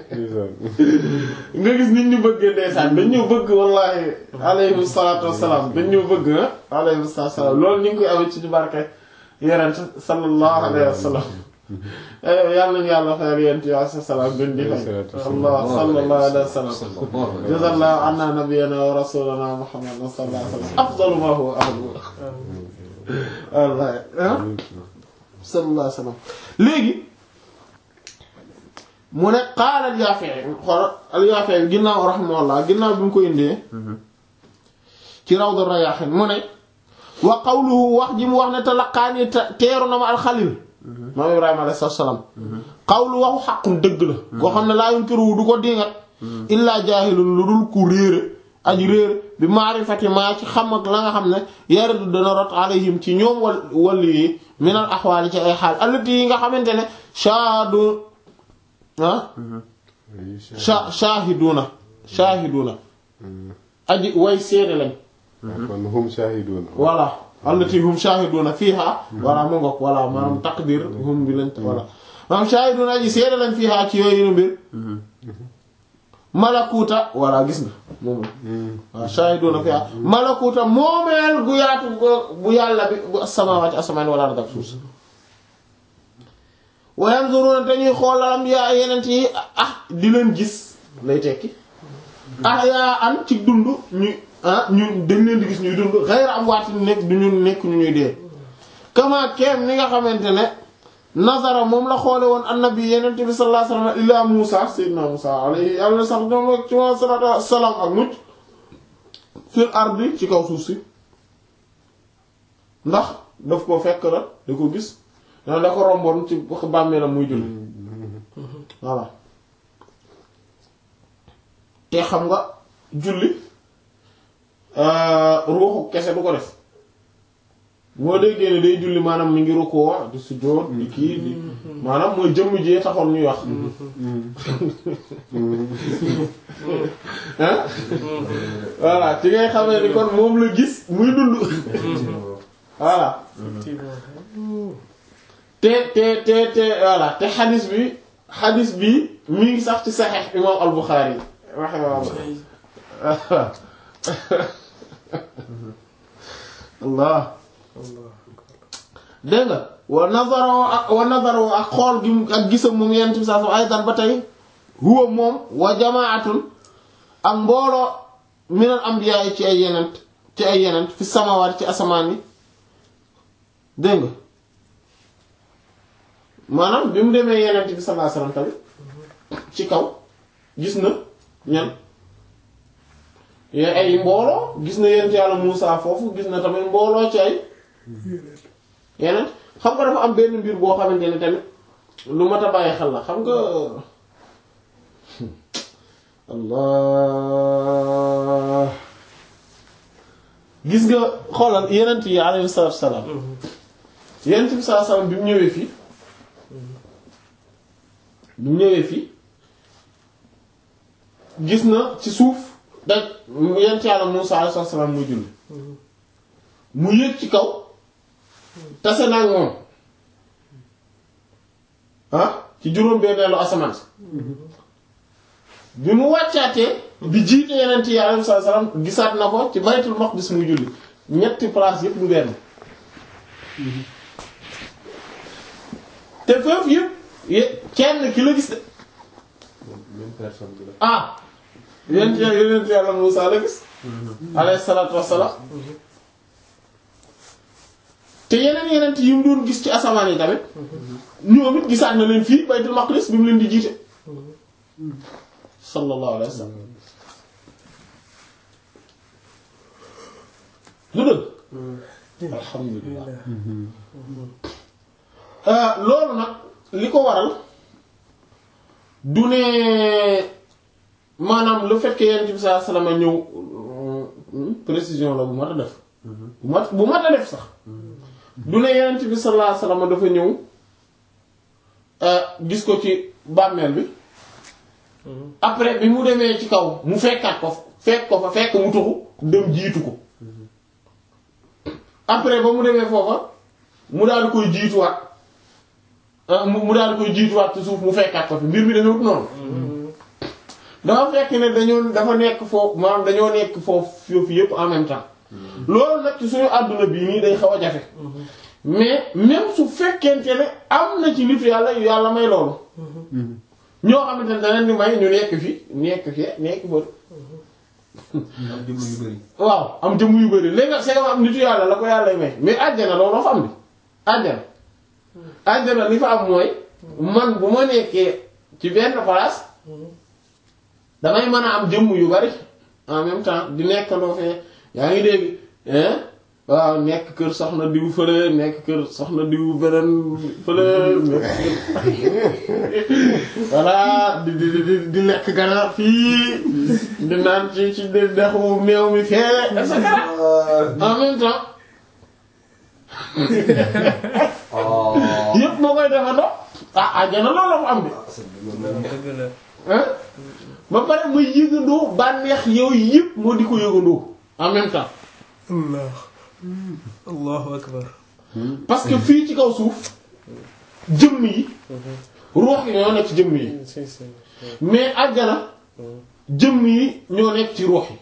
nga gis nit ñu bëggee ndeysaan dañ ñoo bëgg wallahi alayhi salaatu wassalaam dañ ñoo bëgg ah alayhi salaatu wassalaam loolu ñu ngi koy amee ci ci barke yerent sallallahu alayhi wa sallam yàlla nañu yàlla fayal yent yo sa salaam gën di fay allah sallallahu alayhi wa sallam jazallahu anna nabiyyana wa rasulana muhammad sallallahu alayhi wa sallam afdalu ma huwa ahlu wallahi ah sallallahu alayhi wa sallam léegi mu ne qaala al-Yaafi'i xool al-Yaafi'i ginnaaw rahimahullah ginnaaw bi mu ko indee ci Rawdu Rayaahiin mu ne wa qawluhu wax ji mu wax ne talaqaani teeru na ma al-Xaliil maam Ibrahima alayhi salaam qawlu waxu xaqun dëgg la koo xam ne laa yunkiru du ko dingat illaa jaahilun lu dul ku réere aji réere bi maarifati maa ci xam ak la nga xam ne yaridu dana rot alayhim ci ñoom wal walli yi minal axwaali ci ay xaal allati yi nga xamante ne shaadu ah sha shahiduna shahiduna aji way seede lañ kon hum shahidun voilà allati hum shahiduna fiha voilà mu ngoog voilà maanaam taqdir hum bi lañ voilà maanaam shahiduna aji seede lañ fiha ci yooyu mbir malakuta voilà gis nga moom waaw shahiduna fiha malakuta moomeel gu yaatu bu yàlla bi bu as-samawati asamaan wala ardak suuf si wa yanzuruna dañuy xoolalam yaa yenent yi ah di leen gis lay tekki ah yaa an ci dund ñu ah ñun dañ leen di gis ñuy dund xayra am waati nekk du ñu nekk ñu ñuy dee kama keem ni nga xamante ne nazara moom la xoole woon annabi yenent bi sallallahu alayhi wasallam ila Musa sayyidina Musa alayhi yàlla sax ñoom ak ci wa salatu wasalaam ak mucc fil ardi ci kaw suuf si ndax daf ko fekk la da ko gis da da ko romboon ci bàmmeelam muy julli voilà te xam nga julli ruuxu kese du ko def moo déggee ne day julli maanaam mi ngi rukkoo di sujjóot di kii di maanaam mooy jëmm jee taxoon ñuy wax ah voilà ci ngay xamee ni kon moom la gis muy dund voilà effectivement te te te te voilà te xadis bi xadis bi mi ngi sax ci saxiix imam al-Bukhari rahimahullah allah Allah dégg nga wa nazaro ak wa nazaro ak xool gi mu- ak gisam moom yenent bi saa sam ay dan ba tey huwa moom wa jamaatun ak mbooloo minal anbiya yi ci ay yenent ci ay yenent fi samawaat ci asamaan yi dégg nga maanaam bi mu demee yenent bi sallallahu alayhi wasallam tamit ci kaw gis na ñan yooyu ay mbooloo gis na yenent yàlla Muusaa foofu gis na tamit mbooloo ci ay yeneen xam nga dafa am benn mbir boo xamante ne tamit lu mat a bàyyi xel la xam nga allah gis nga xoolal yenent yi alayhi salaatu salaam yenent bi salaatu salaam bi mu ñëwee fii bi mu ñëwee fii gis na ci suuf daj yenent yàlla Muusaa alayhi salaam muy julli mu yéeg ci kaw tase naa ak moom ah ci juróom-benneelu asamaan si bi mu wàccaatee di jiite yeneen yi alayhi salaam gisaat na ko ci baytul maqdis muy julli ñetti place yépp du benn te foofu yépp ye- kenn ki la gis de même personne bi la. ah yeneen yeneen yàlla Muusaa la gis alayhi salaatu wassalaam te yeneen yeneen yi mu doon gis ci asamaan yi tamit ñoom it gisaat na leen fii baytul maqdis bi mu leen di jiite sallallahu alayhi wa sallam lu dëgg alhamdulillah loolu nag li ko waral du ne maanaam le fait que yonent bi sallallahu alayhi wa sallam ñëw euh, précision la bu mat a def bu mat bu mat a def sax du ne yonent bi sallallahu alayhi wa sallam dafa ñëw euh, gis ko ci bàmmeel bi après bi mu demee ci kaw mu fekkaat ko fa fekk ko fa fekk mu tuxu dem jiitu ko après ba mu demee foofa mu daal di koy jiituwaat ah, mu mu daal di koy jiituwaat ci suuf mu fekkaat ko fi mbir mi dañoo noonu dafa fekk ne dañoo dafa nekk foofu maanaam dañoo nekk foofu foofu yépp en même temps loolu nag ci suñu àdduna bii nii day xaw a jafe mais même su fekkente ne am na ci nitu yàlla yu yàlla may loolu ñoo xamante ne danañ ni may ñu nekk fi nekk fi nekk bëri am jëmm yu bëri. waaw am jëmm yu bëri léegi nag c'est am nitu yàlla la ko yàlla may mais àjjana looloo fa am bi àjjana àjjana li fa am mooy man bu ma nekkee ci benn place damay mën a am jëmm yu bari en même temps di nekkandoo fee yaa ngi dégg hein waaw nekk kër soxna diw fële nekk kër soxna diw beneen fële nekk kër voilà di di di di lekk ganaar fii di naan ci ci de dexu meew mi fee et cetera en même temps yépp moo koy defandoo ah àjjana loolu la mu am bi dëgg la hein ba pare muy yëgandoo bànneex yow yépp moo di ko yëgandoo en même temps allah allahu akbar parce que fii ci kaw suuf jëmm yi ruux yi ñoo nekk ci jëmm yi si si mais àjjana jëmm yi ñoo nekk ci ruux yi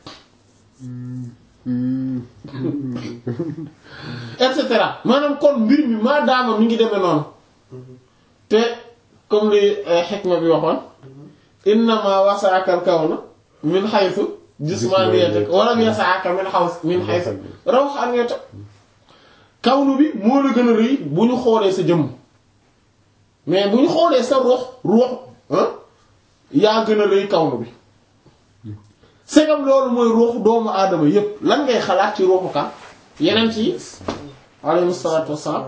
et cetera maanaam kon mbir mi maa daama mi ngi demee noonu te comme li xikma bi waxoon innama wasaaka al kawna min haythu jismaniyatak wa lam yasaaka min haws min haythu rawhaniyatak kawnu bi moo la gën a rëy bu ñu xoolee sa jëmm mais bu ñu xoolee sa ruux ruux ah yaa gën a rëy kawnu bi segam loolu mooy ruuxu doomu aadama yépp lan ngay xalaat ci ruuxu kan yeneen ci alayhi salaatu wassalaam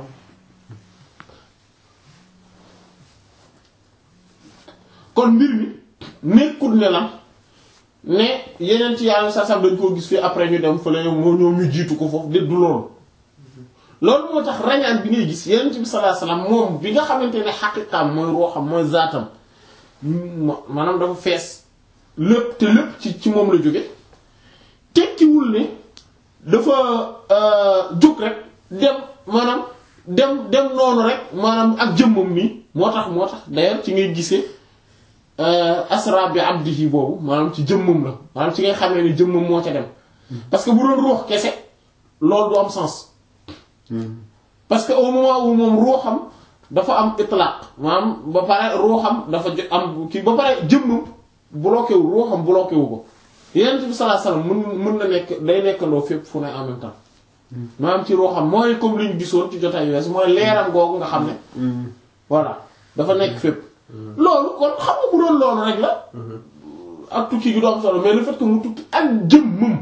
kon mbir mi nekkut ne la ne yeneen ci yàlla sa sam dañ koo gis fii après ñu dem fële moo ñoom ñu jiitu ko foofu de du loolu loolu moo tax rañaan bi ngay gis Yonent bi sallallahu alayhi wasallam moom bi nga xamante ne xaqiqaam mooy ruuxam mooy zaatam ma- maanaam dafa fees lépp te lépp ci ci moom la jóge tekkiwul ne dafa jóg rek dem maanaam dem dem noonu rek maanaam ak jëmmam nii moo tax moo tax d'ailleurs ci ngay gisee asra bi abdihi boobu maanaam ci jëmmam la maanaam ci ngay xamee ne jëmmam moo ca dem parce que bu doon ruux kese loolu du am sens parce que au moment où moom ruuxam dafa am itlaq maanaam ba pare ruuxam dafa jo- am kii ba pare jëmmam bloqué wu ruuxam bloqué wu ko Yonent bi sallallahu alayhi wasallam mën mën na nekk day nekkandoo fépp fu ne en même temps maanaam ci ruuxam mooy comme li ñu gisoon ci jotaay wees mooy leeram googu nga xam ne voilà dafa nekk fépp loolu kon xam nga bu doon loolu rek la ak tukki gi du am solo mais le fait que mu tukki ak jëmmam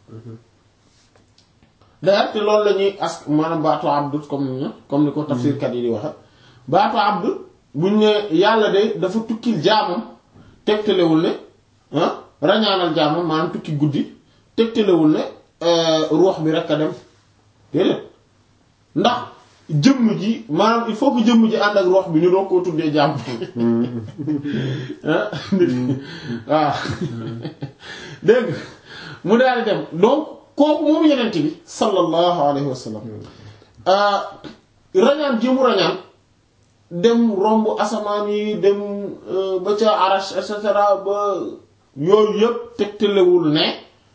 d'ailleurs te loolu la ñuy as maanaam baatu abdu comme ni comme ni ko tafsirkat yi di waxe baatu abdu buñ ne yàlla de dafa tukkil jaamam tegtalewul ne ah rañaanal jaamam maanaam tukki guddi tegtalewul ne ruux bi rek a dem déedéet ndax jëmm ji maanaam il faut que jëmm ji ànd ak ruux bi ñu doon koo tuddee jaam ah waaw dégg nga mu daal di dem donc kooku moom yenent bi sallallahu alayhi wa sallam rañaan ji mu rañaan dem romb asamaan yi dem ba ca arash et cetera ba yooyu yëpp tegtalewul ne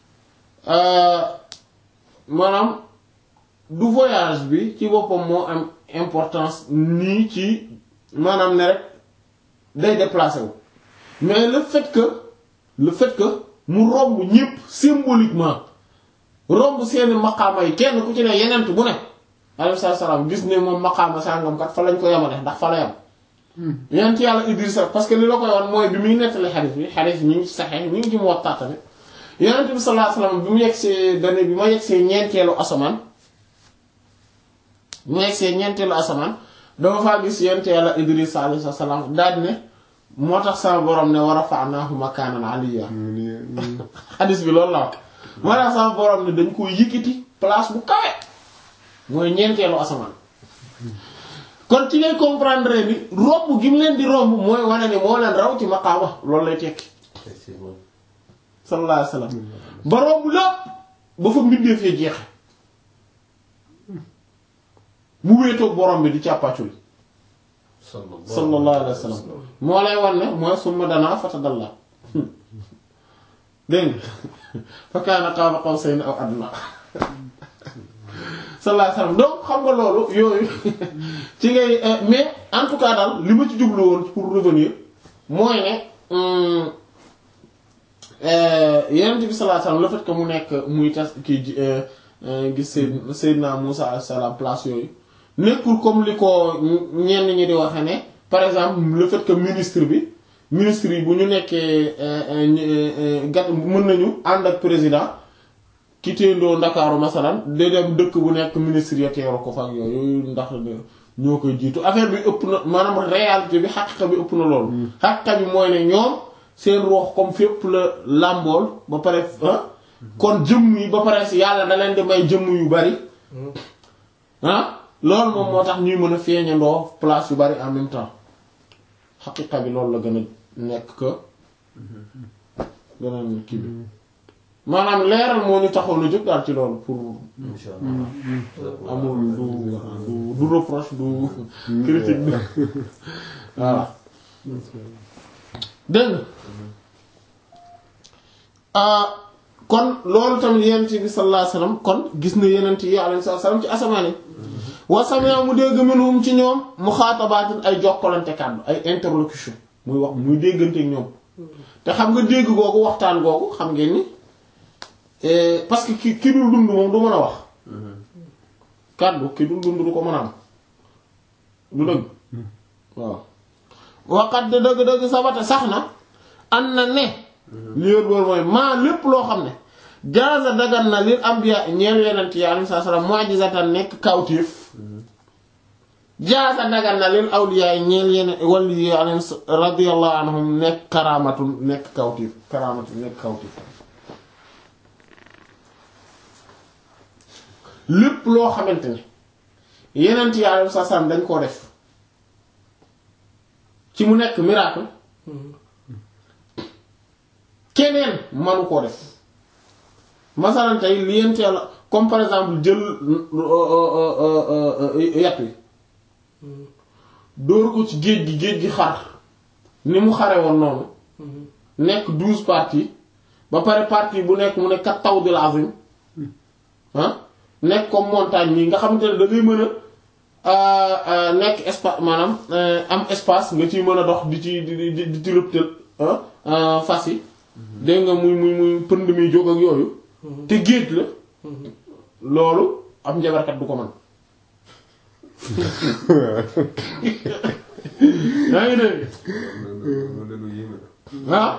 maanaam du voyage bi ci boppam moo am importance nii ci maanaam ne rek day déplacé wu mais le fait que le fait que mu romb ñépp symboliquement romb seeni maqaama yi kenn ku ci ne yenent bu ne alayhi salaam gis ne moom maqaama sàngam kat fa lañ ko yemale ndax fa la yam yenent yàlla Idrissa parce que li la koy wan mooy bi muy nettali xadiis bi xadiis bi ñu ngi ci saxee ñu ngi ci Muwatta tamit yenent bi sallallahu alayhi wasallam bi mu yegsee dane bi ma yegsee ñeenteelu asamaan bi ma yegsee ñeenteelu asamaan dama faa gis yenent yàlla Idrissa alayhi salaam daal ne moo tax sama borom ne wa rafa'naahu makaanan aliyya xadiis bi loolu la wax moo tax sama borom ne dañ ko yëkkati place bu kawe mooy ñeenteelu asamaan kon ci ngay comprendre ni romb gi mu leen di romb mooy wane ne moo leen raw ci maqaama loolu lay tekki effectivement sallallahu alayhi wasallam ba romb lépp ba fa mbindee fee jeexe mu wéetoog borom bi di càppaacul sallallahu alayhi wasallam moo lay wan ne mooy summa danaa fatadalla dégg nga fa kaana qaaba qawsayni aw adnaa sallallahu alayhi wasallam donc xam nga loolu yooyu ci ngay mais en tout cas daal li ma ci jublu woon pour revenir mooy ne Yonent bi sallallahu alayhi wasallam le fait que mu nekk muy tas kii gis Seydina Seydina Muusaa alayhi salaam place yooyu nekkul comme li ko ñenn ñi di waxe ne par exemple le fait que ministre bi ministre yi bu ñu nekkee gat mën nañu ànd ak président ki téendoo ndakaaru masalan de dem dëkk bu nekk ministre ya teeru ko fa ak yooyu ndax ñoo koy jiitu affaire bi ëpp na maanaam réalité bi xaqiqa bi ëpp na loolu xaqiqa bi mooy ne ñoom seen roox comme fépp la làmbool ba pare kon jëmm yi ba pare si yàlla da leen di may jëmm yu bari ah loolu moom moo tax ñuy mën a feeñandoo place yu bari en même temps xaqiqa bi loolu la gën a nekk que gën a kii bi maanaam leeral moo ñu taxoon a jóg daal ci loolu pour insha allah amul du du du reproche du critique du voilà dégg nga kon loolu tamit yenent bi sallallahu alayhi wasallam kon gis na yenent yi alayhi wasallam ci asamaan yi wa sami'a mu dégg minhum ci ñoom muxaatabaatin ay jokkalante kàddu ay interlocution muy wax muy déggante ak ñoom te xam nga dégg googu waxtaan googu xam ngeen ni parce que ki ki dul dund moom du mën a wax kàddu ki dul dund du ko mën a am du dëgg waaw waxat de dëgg-dëgg sabata sax na am na ne li wér boor mooy maa lépp loo xam ne jaaza dagan na lil anbiya ñeel yenent yi alayhi salaam mu'jizatan nekk kawtéef jaaza dagan na lil awliya ñeel yeneen wàllu yi alayhi radiyallahu anhum nekk karaamatu nekk kawtéef karaamatu nekk kawtéef lépp loo xamante ne yeneen yi alayhi salaam dañ koo def ci mu nekk miracle keneen manu koo def masalan tey li yent yàlla comme par exemple jël yat wi dóor ko ci géej gi géej gi xar ni mu xare woon noonu nekk douze parties ba pare partie bu nekk mu nekk kat taw di la azim ah nekk comme montagne nii nga xamante ne da ngay mën a nekk espace maanaam am espace nga ciy mën a dox di ci di di di ci rëptal fas yi dégg nga muy muy muy pënd mi jóg ak yooyu te géej la loolu am njabarkat du ko mën yaa ngi dégg loolu lu yéeme la.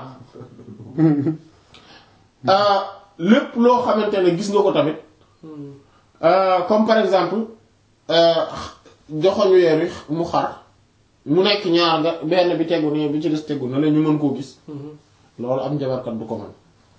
ah lépp loo xamante ne gis nga ko tamit comme par exemple joxoñu weer wi mu xar mu nekk ñaar nga benn bi tegu nii bi ci des tegu na la ñu mën koo gis loolu am njabarkat du ko mën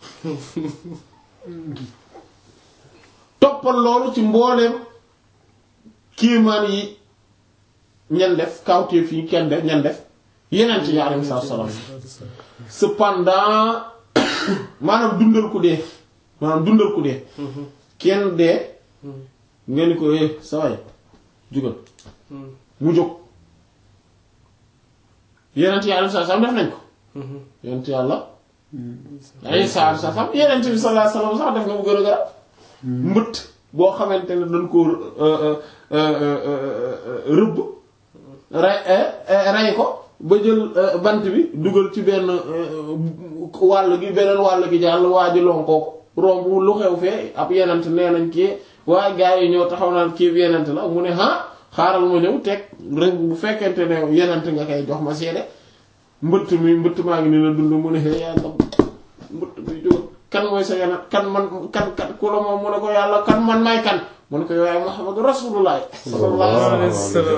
toppal loolu ci mbooleem kiimaan yi ñan def kawteef yi kenn def ñan def yeneen ci alayhi salaam cependant maanaam dundal ku dee maanaam dundal ku dee kenn dee nga ni ko eh sa waay jugal mu jóg yeneen ci alayhi salaam def nañ ko yeneen ci yàlla ay saa sa sam yeneen bi sallallahu alayhi wasallam sax def na mu gën a garab mbëtt boo xamante ne dañ ko rëbb ray ray ko ba jël bant bi dugal ci benn wàll gi beneen wàll gi jàll waa ji lonkoo ko romb lu xew fee ab yenent nee nañ kii waaye gaa yi ñoo taxaw naan kii yenent la mu ne ah xaaral ma ñëw teg rek bu fekkente ne yenent nga koy jox ma seede mbëtt mi mbëtt maa ngi ni la dund mu ne xëy yàlla mbëtt bi jóg kan mooy sa yenent kan man kan kan ku la moom mu ne ko yàlla kan man may kan mu ne ko yow yaay Muhammadu Rasulullah sallallahu alayhi wa sallam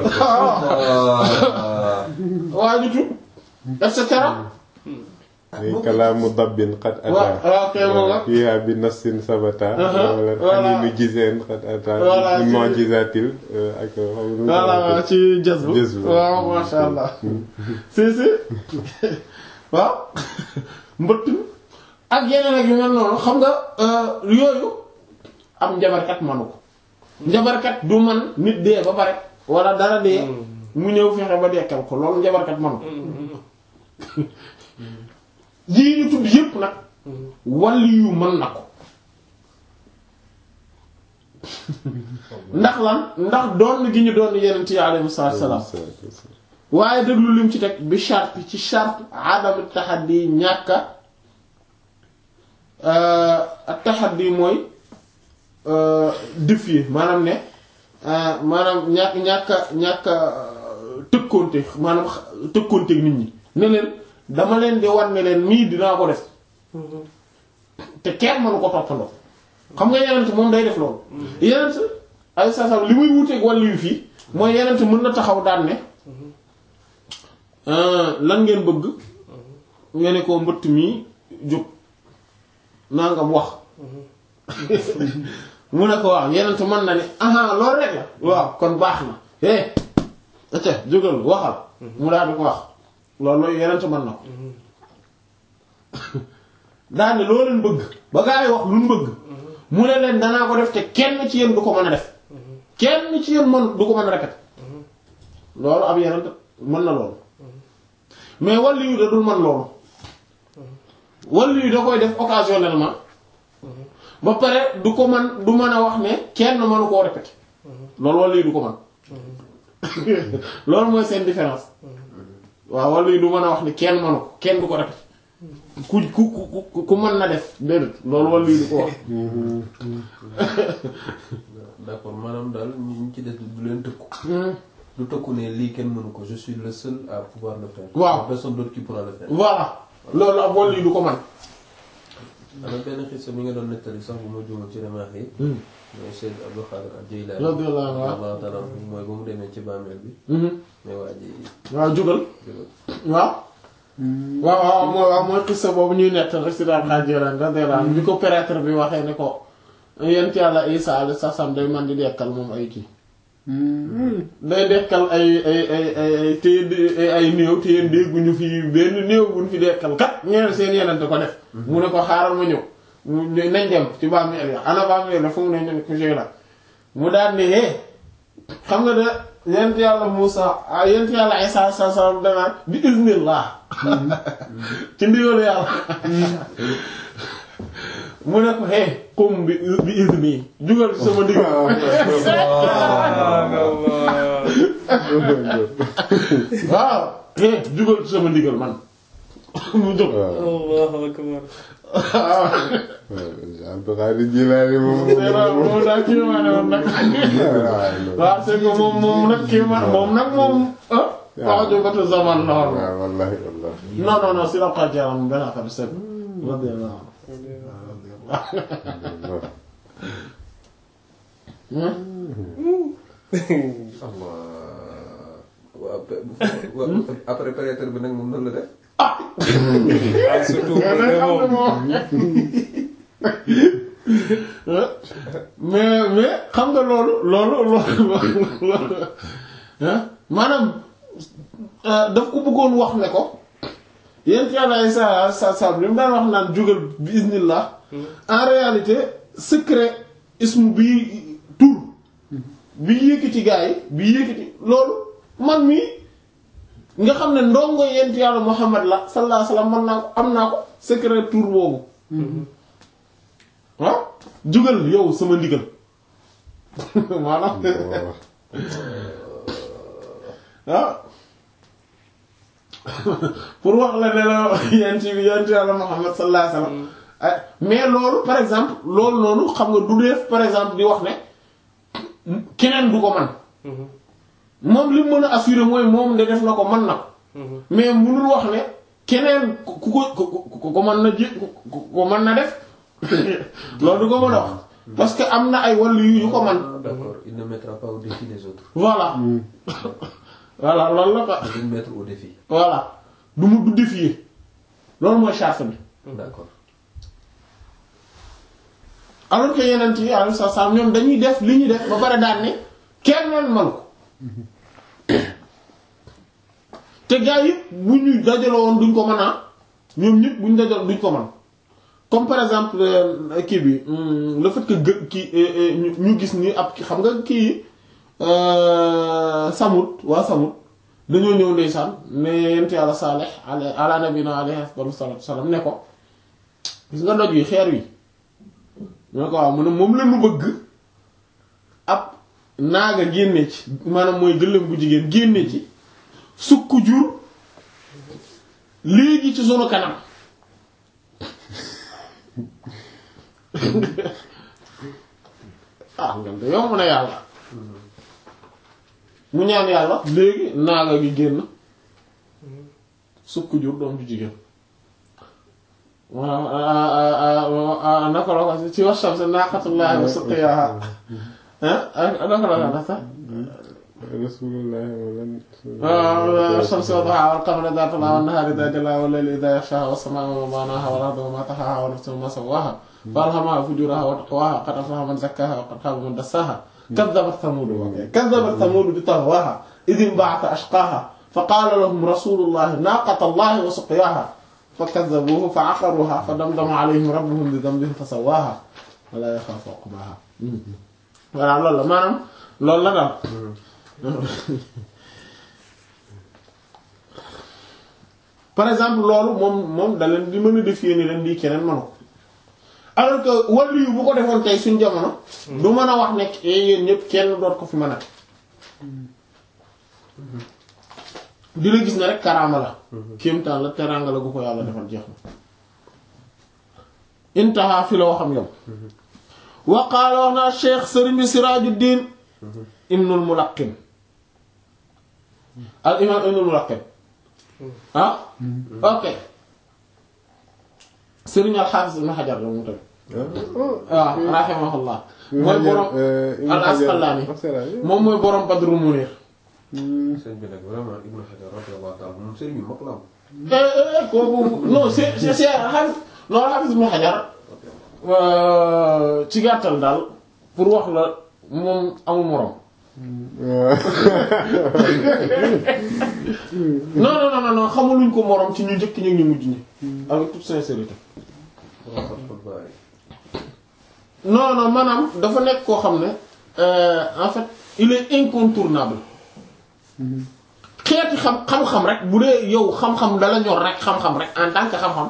waa ju tub et cetera ay kalaamu dabbin xat waaw ata waaw kay moom nga fiha bi nassin sabata wala voilà. xaniinu giseen xat ata Voilà, bi ci- mu'jizatil ak xam nga voilà waaw ci jazbu Jazbu. waaw masha allah si si waaw mbëtt ak yeneen ak yu mel noonu xam nga yooyu am njabarkat manu ko njabarkat du man nit dee ba pare wala dara dee mu ñëw fexe ba dekkal ko loolu njabarkat manu ko yii ñu tudd yépp nag wàlli yu mën na ko ndax lan ndax doon gi ñu doon yenent yi alayhi salaam waaye déglu lim ci teg bi charte ci charte adam taxaddi ñàkka ak taxaddi mooy défier maanaam ne maanaam ñàkk ñàkka ñàkka tëkkoonte maanaam tëkkoonte nit ñi ne leen dama leen di wan ne leen mii dinaa ko def te kenn mënu ko toppandoo xam nga yenent moom day def loolu yenent ay sasam li muy wuteeg wàllu yu fii mooy yenent mën na taxaw daan ne lan ngeen bëgg nga ne ko mbëtt mi jóg nangam wax mu ne ko waaw yenent mën na ne aha loolu rek la waaw kon baax na eh acca jógal waxal mu daal di ko wax loolu yenent mën na ko daal ne loo leen bëgg ba gaa yi wax lu mu bëgg mu ne leen danaa ko def te kenn ci yéen du ko mën a def kenn ci yéen mën du ko mën a répéter loolu ab yenent mën na loolu mais wàllu yu da dul mën loolu wàllu yu da koy def occasionnellement ba pare du ko mën du mën a wax ne kenn mënu koo répéter loolu wàllu yu du ko mën loolu mooy seen différence waaw wàllu yu du mën a wax ne kenn mënu ko kenn du ko répéter ku ku ku ku mën na def déedéet loolu wàllu yu du ko wax d'accord maanaam daal ñu ci des du leen tëkku. du tëkku ne lii kenn mënu ko je suis le seul à pouvoir le faire. Waaw. personne d'autre qui pourra le faire. voilà loolu ab wàllu yu du ko mën am na benn xisa mi nga doon nettali sax bu ma juumee ci remarque yi. mooy Seyd Abdou Khadir al-Jilani. Radiyallahu anhu. radiyallahu ta'ala anhu mooy ba mu demee ci bàmmeel bi. mais waa ji waaw jógal waaw waaw waaw mooy waaw mooy xissa boobu ñuy nett rek si daal xaajiran radiyallahu anhu bi ko prêtre bi waxee ne ko yent yàlla Isa alayhi salaam day man di dekkal moom ay kii day dekkal ay ay ay ay ay téye ay néew te yéen dégguñu fi benn néew buñ fi dekkal kat ñeen seen yenente ko def mu ne ko xaaral ma ñëw mu nañ dem ci bàmmeel ya ana bàmmeel la fu mu ne ñu ne ko la mu daal ne hee xam nga de yent yàlla Muusa yent yàlla Isaa sa salam danaan bi iznillah ci ndigalu yàlla mu ne ko hee qum bi bi izni jugal ci sama ndigal waaw hee jugal ci sama ndigal man mu jóg Allahu akbar. Abdou Khadir Jilaani moom moom daal kii maa ne woon nag waaw c'est que moom moom nag kii ma moom nag moom ah wax jobatu zaman la woon waaw wallahi wallahi non non non si la xaar jaram benn affaire c'est radiyallahu Allah waaw pe- waaw après prêtre bi nag moom noonu la def. ah surtout mais nag xam nga moom mais mais xam nga loolu loolu loolu loolu ah maanaam daf ko bëggoon wax ne ko yéen yàlla ay sa sa sa li mu daan wax naan jógal bi iznillah en réalité secret ismu bi tur bi yëkkati gaa yi bi yëkkati loolu man mii nga xam ne ndongo yent yàlla Muhammad la sallallahu alayhi wasallam man naa ko am naa ko secret tur boobu ah jugal yow sama ndigal maanaam ah pour wax la ne la yent yent yàlla Muhammad sallallahu alayhi wasallam ah mais loolu par exemple loolu noonu xam nga du def par exemple di wax ne keneen du ko man moom li mu mën a assurer mooy moom de def na ko mën na ko mais munul wax ne keneen ku ko ku ko mën na ji ku ko mën na def loolu du ko mën a wax parce que am na ay wàllu yu yu ko man Ah, d'accord il ne mettra pas au défi les autres. voilà voilà loolu la ko il va mettre au défi. voilà du mu du défier loolu mooy charte bi d'accord alors que yeneen yi alayhi salaam ñoom dañuy def li ñuy def ba pare daan ne kenn leen manu ko te gars yi bu ñu dajaloo woon duñ ko mën a ñoom ñëpp bu ñu dajaloo duñ ko mën comme par exemple euh, kii bi hum, le fait que gë kii euh, euh, ñu ñu gis ni ab xam nga kii Samut waa Samut dañoo ñëw ndeysaan ne yent yàlla Saalih ala ala nabina alayhi afdalu salaatu salaam ne ko gis nga doj wi xeer wi ñu ne ko waaw mu ne moom la ñu bëgg ab naaga génne ci maanaam mooy gëléem bu jigéen génne ci sukk jur léegi ci sunu kanam ah ngam de yomb na yàlla mu ñaan yàlla léegi naaga gi génn sukk jur doom ju jigéen waaw naka la ko ci wax shamsi naaqatullaahi wa suqiyaha ah naka la ko sax rasulullah wala waaw shamsi wa duhaaha wal qamari idhaa talaaha wan nahaari idhaa jalaaha wal layli idhaa yaghshaaha was samaa'i wa maa banaaha wal arda wa maa tahaaha wa nafsin wa maa sawwaaha fa alhamahaa fujuraha wa taqwaha qad aflaha man zakkaaha wa qad khaba man dassaaha kaddabat thamuud kaddabat thamuud bi taghwaaha idh inba'atha ashqaaha fa qaala lahum rasuulullahi naaqatallahi wa suqyaaha fa kaddabuuhu fa aqaruuha fa damdama alayhim rabbuhum bi dhanbihim fa sawwaaha wa laa yaxaafu uqbaaha voilà loolu la maanaam loolu la daal par exemple loolu moom moom da leen di mën a défier ni leen lii keneen manu ko alors que wàllu yu bu ko defoon tey suñ jamono. du mën a wax nekk yéen ñëpp kenn doot ko fi mën a. dina gis ne rek karaama la. kéemtaan la teraanga la gu ko yàlla defal jeex na. intaha fi la waxam yow. wa qaala wax na Cheikh Sëriñ bi Sirajuddin Ibnul Mulaqqin al imam Ibnul Mulaqqin ah ok Sëriñ al Hafiz Ibn Hajar la mu tamit waaw rahimahullah mooy borom al Asqalani moom mooy borom Badrul Munir sëñ bi nag vraiment Ibn Hajar radiyallahu ta'ala moom sëriñ bi mag la am. kooku non c'est c'est c'est Hafiz non Hafiz Ibn Hajar ci gàttal daal pour wax la moom amul morom non non non non xamuluñ ko morom ci ñu njëkk ñi ak ñu mujj ñi avec toute sincérité non non maanaam dafa nekk koo xam ne euh, en fait il est incontournable xeeti xam xam-xam rek bu dee yow xam-xam dala ñor rek xam-xam rek en tant que xam-xam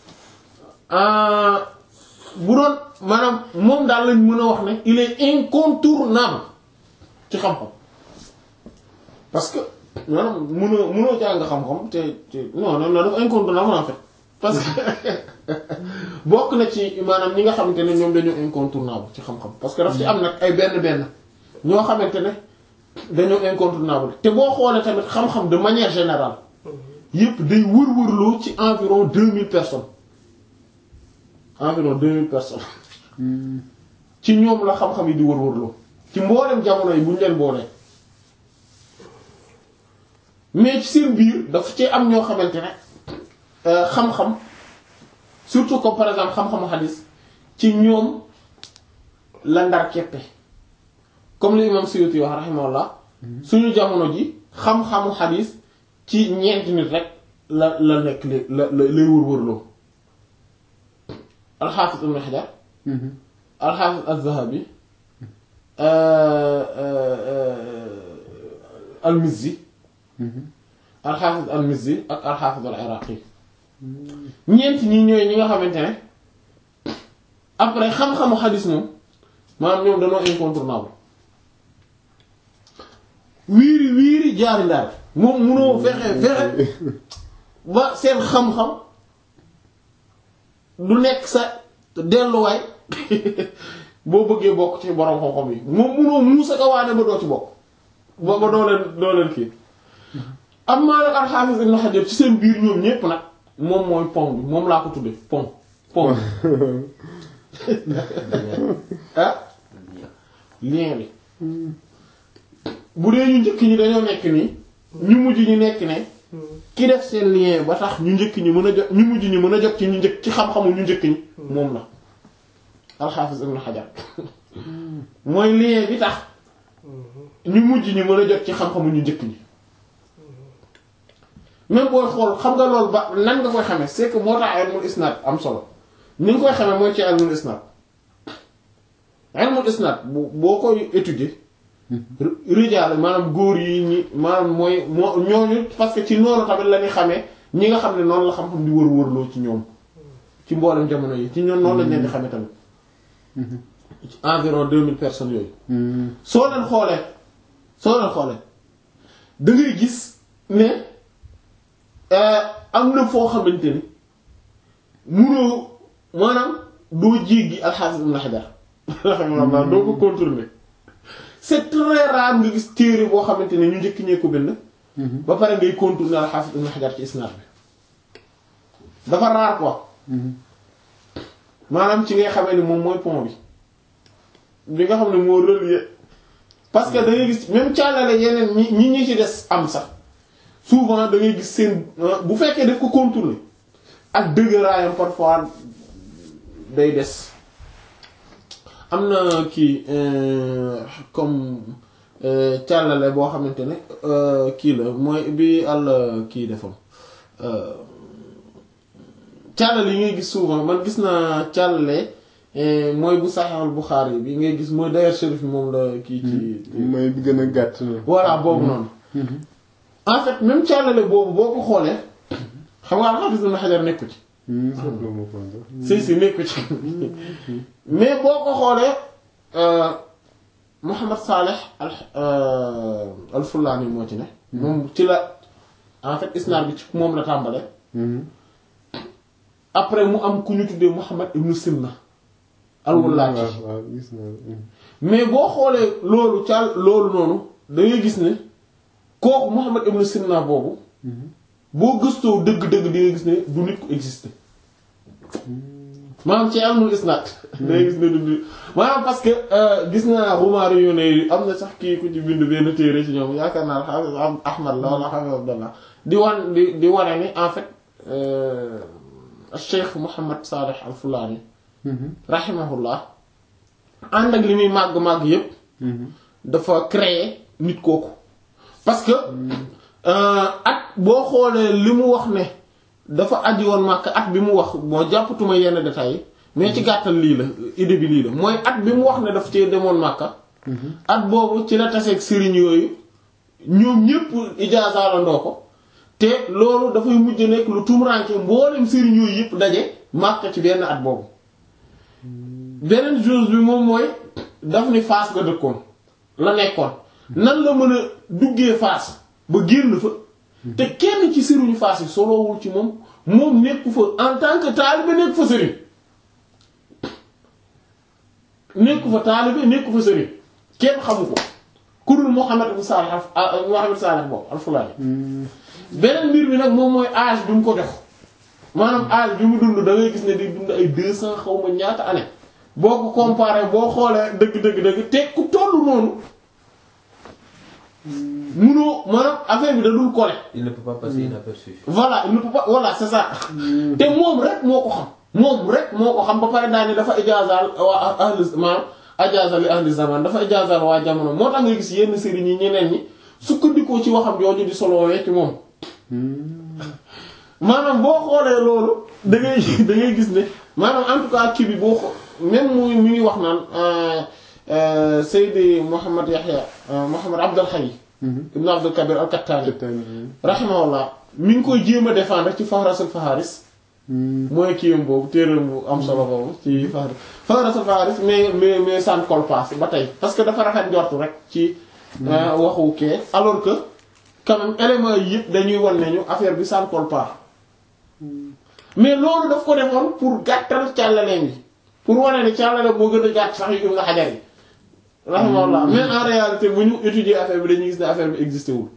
euh, bu doon maanaam moom daal lañ mën a wax ne il est incontournable ci xam-xam parce que maanaam mënoo mënoo jàng xam-xam te te non non non dafa incontournable en fait parce que bokk na ci maanaam ñi nga xamante ne ñoom dañoo incontournable ci xam-xam parce que daf ci am nag ay benn benn ñoo xamante ne dañoo incontournable te boo xoolee tamit xam-xam de manière générale yépp day wër-wërloo ci environ deux mille personnes environ deux mille personnes ci ñoom la xam-xam yi di wër-wërloo ci mboolem jamono yi bu ñu leen boolee mais ci seen biir dafa ci am ñoo xamante ne euh, xam-xam surtout comme par exemple xam-xamu xadis ci ñoom la ndar keppe comme li imam Suyuti wax rahimahullah suñu jamono ji xam-xamu xadis ci ñeenti nit rek la la nekk li la la lay wër-wërloo alxaafis ibn Hajar alxaafis az-Zahabi al-Mizzi alxaafis al-Mizzi ak alxaafis al-Iraqi ñeent ñi ñooy ñi nga xamante ne après xam-xamu xadis moom maanaam ñoom dañoo incontournable wiiri wiiri jaari ndaar moom munoo fexe fexe ba seen xam-xam du nekk sa delluwaay boo bëggee bokk ci borom xam-xam yi moom munoo muusa ka waane ba doo ci bokk ba ba doo leen doo leen kii am maa nag al-Hafiz Ibn Hajar ci seen biir ñoom ñépp nag moom mooy pont bi moom laa ko tudde pont pont ah lien bi bu dee ñu njëkk ñi dañoo nekk nii ñu mujj ñu nekk ne ki def seen lien ba tax ñu njëkk ñi mën a jot ñu mujj ñi mën a jot ci ñu njëkk ci xam-xamu ñu njëkk ñi moom la al-Hafiz Ibn Hajar mooy lien bi tax ñu mujj ñi mën a jot ci xam-xamu ñu njëkk ñi même booy xool xam nga loolu ba nan nga koy xamee c'est que moo tax ilmul isnad am solo ni nga koy xamee mooy ci ilmul isnad ilmul isnad bu boo koy étudier rijaal maanaam góor yi ñi maanaam mooy moo ñooñu parce que ci noonu tamit la ñuy xamee ñi nga xam ne noonu la xam-xam di wër-wërloo ci ñoom ci mboolem jamono yi ci ñoom noonu lañ leen di xamee tamit ci environ 2000 personnes yooyu. soo leen xoolee soo leen xoolee da ngay gis ne am na foo xamante ni munoo maanaam doo jéggi al-Hafiz Ibn Hajar alhamdulilah doo ko contourner c'est très rare nga gis téere boo xamante ne ñu njëkk ñee ko bind. ba pare ngay contourner al-Hafiz Ibn Hajar ci isnaad bi dafa rare quoi. maanaam ci ngay xamee ni moom mooy pont bi bi nga xam ne moo relier parce que da ngay gis même càllale yeneen ñi ñi ñi ci des am sax souvent da ngay gis seen bu fekkee daf ko contourner ak dëgëraayam parfois day des am na kii comme càllale boo xamante ne kii la mooy bi àll kii defam càllale yi ngay gis souvent man gis naa càllale mooy bu Sahih Bukhari bi ngay gis mooy d'ailleurs Chérif moom la kii ci mooy bi gën a gàtt na. voilà boobu noonu en fait même càllale boobu boo ko xoolee xam nga al-Hafiz Ibn Hajar nekku ci si si nekku ci mais boo ko xoolee Muhammad Saleh al al-Fullani moo ci ne moom ci la en fait isnaad bi ci moom la tàmbale après mu am ku ñu tuddee Muhammad ibn Sinna al-Wallaaki waaw gis naa mais boo xoolee loolu ca loolu noonu da ngay gis ne kooku Muhammad ibn Sinna boobu boo gëstoo dëgg-dëgg di nga gis ne du nit ku existé maanaam ci ilmul isnaad da ngay gis ne du nit maanaam parce que gis naa Xumaari yu ne am na sax kii ku ci bind benn téere ci ñoom yaakaar naa Hafiz Ahmad la wala Hafiz Abdallah di wan di di wane ni en fait Cheikh Muhammad Salih al-Fulani rahimahullah ànd ak li muy màgg-màgg yépp dafa créer nit kooku parce que at boo xoolee li mu wax ne dafa aji woon Makka at bi mu wax moo jàppatuma yenn détails yi mais ci gàttal lii la idée bi lii la mooy at bi mu wax ne daf cee demoon Makka at boobu ci la taseeg sëriñ yooyu ñoom ñépp ijaasalandoo ko te loolu dafay mujj nekk lu tumranke mboolem sëriñ yooyu yépp daje Makka ci benn at boobu beneen chose bi moom mooy daf ni Fass nga dëkkoon la nekkoon nan la mën a duggee Fass ba génn fa te kenn ci sëriñu Fass yi solowul ci moom moom nekku fa en tant que taalibe nekku fa sëriñ nekku fa taalibe nekku fa sëriñ kenn xamu ko ku dul Muhammad ibn Salih al Muhammad Salih boobu al-Fulani beneen mbir bi nag moom mooy âge bi mu ko jox maanaam âge bi mu dund da ngay gis ne day dund ay deux cent xaw ma ñaata année boo ko comparé boo xoolee dëgg dëgg dëgg te ku tollu noonu munoo maanaam affaire bi da dul collé il ne peut pas passer inaperçu. voilà il ne peut pas voilà c'est ça te moom rek moo ko xam moom rek moo ko xam ba pare daal ni dafa ijaazaal waa ahli maanaam ajaaza li ahli zaman dafa ijaazaal waa jamono moo tax nga gis yenn sëriñ yi ñeneen ñi sukkandikoo ci waxam jooju di solowee ci moom maanaam boo xoolee loolu da ngay da ngay gis ne maanaam en tout cas kii bi boo xoo même muy mi ngi wax naan Seydi Mouhamed Yahya Mouhamed Abdul Hayy ibn Abdul Kabir al-Kattani rahimahullah mi ngi koy jéem a défendre ci Fahrasul Faharis mooy kiyam boobu téeram bu am solo boobu ci Fahras Fahrasul Faharis mais mais mais ça ne colle pas ba tey parce que dafa rafet njortu rek ci waxu kee alors que quand même éléments yi yëpp dañuy wan nañu affaire bi ça ne colle pas mais loolu daf ko defoon pour gàttal càllaleen yi pour wane ne càllale moo gën a gàtt sax yu Ibn Hajar yi rahimahullah mais en réalité bu ñu étudier affaire bi dañuy gis ne affaire bi existé wul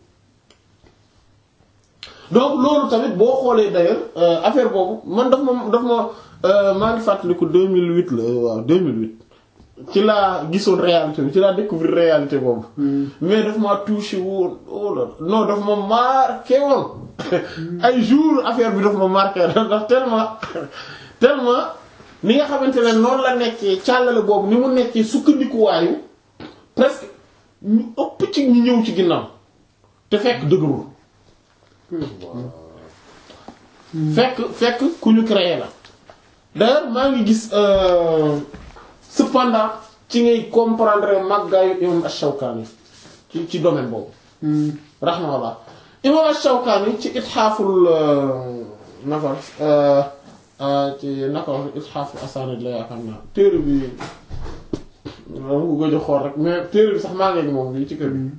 donc loolu tamit boo xoolee d'ailleurs affaire boobu man daf ma daf ma maa ngi fàttaliku 2008 la waaw 2008 ci laa gisoon réalité bi ci laa découvrir réalité boobu mais daf ma touché woon oh là non daf ma marqué woon ay jours affaire bi daf ma marqué ndax tellement tellement ni nga xamante ne noonu la nekkee càllale boobu ni mu nekkee sukkandikuwaayu presque ñu ëpp ci ñu ñëw ci ginnaaw te fekk dëgërul fekk fekk ku ñu créé la d'ailleurs maa ngi gis cependant ci ngay comprendre màggaayu imam Ash-Shawkani ci ci domaine boobu rahmatullah imam Ash-Shawkani ci itxaaful nafar ci naka wax itxaaful asanid la yaakaar naa téere bi dama ko gëj a xool rek mais téere bi sax maa ngi moom bi ci kër bi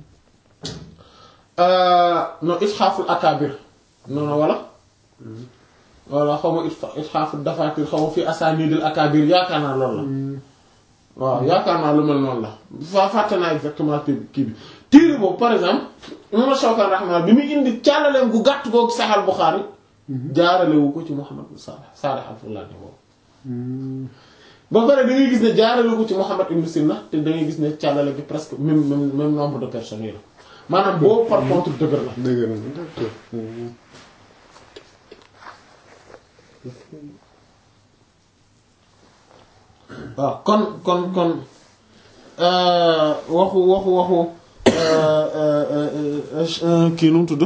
non itxaaful akabir noonu wala wala xaw ma itxaaful dafatir xaw ma fi asanidil akabir yaakaar naa loolu la waaw yaakaar naa lu mel noonu la fa fàtte naa exactement kii bi téere boobu par exemple imam Shawkani rahimahullah bi muy indi càllaleem gu gàtt googu Sahih Bukhari jaaralewu ko ci Muhammad ibn Salih Salih al-Fulani boobu ba pare da ngay gis ne jaaralewu ko ci Muhammad ibn Sina te da ngay gis ne càllale gi presque même même même nombre de personnes yi la maanaam boobu par contre dëgër la dëgg la d'accord. waaw kon kon kon waxu waxu waxu kii nu mu tudd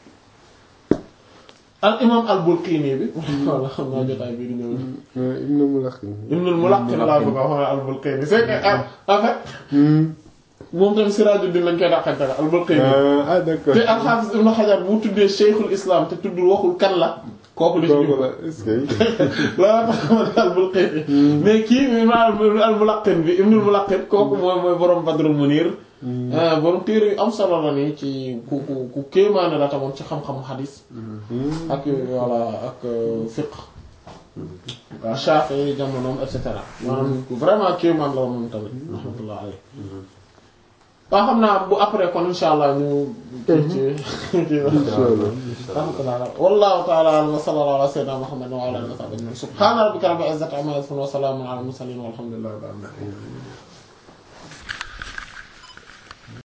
al imam al Bulqini bi walla xam naa jotaay bii di ñëw Ibn Mulaqin. Ibnul Mulaqqin laa bëgg a wax al Bulqini c'est que en fait moom tamit Sirajuddin lañ koy dàqante la al Bulqini ah d'accord. te al-Hafiz Ibn Hajar bu tuddee Cheikhul Islam te tuddul waxul kan la kooku li ci kooku jublu la est-ce que. loolu tax ma ne al-Bulqini mais kii mi ma al-Mulaqqin bi Ibnul Mulaqqin kooku mooy mooy borom Badrul Munir borom téere yu am solo la nii ci ku ku ku kéemaane la tamoon ci xam-xamu xadis ak voilà ak fiqh waaw Shafi'i jamonoom et cetera maanaam vraiment kéemaan la woon moom tamit rahmatullah alayhi waaw xam naa bu après kon insha allah ñu kii ci kii rahmatullah wallahu ta'ala a'lam wa sallallahu ala sayyidina Muhammad wa ala alihi wa sahbihi subhana rabbika rabbil izzati amma yasifun wa salamun ala al mursalin walhamdulillahi rabbil alamin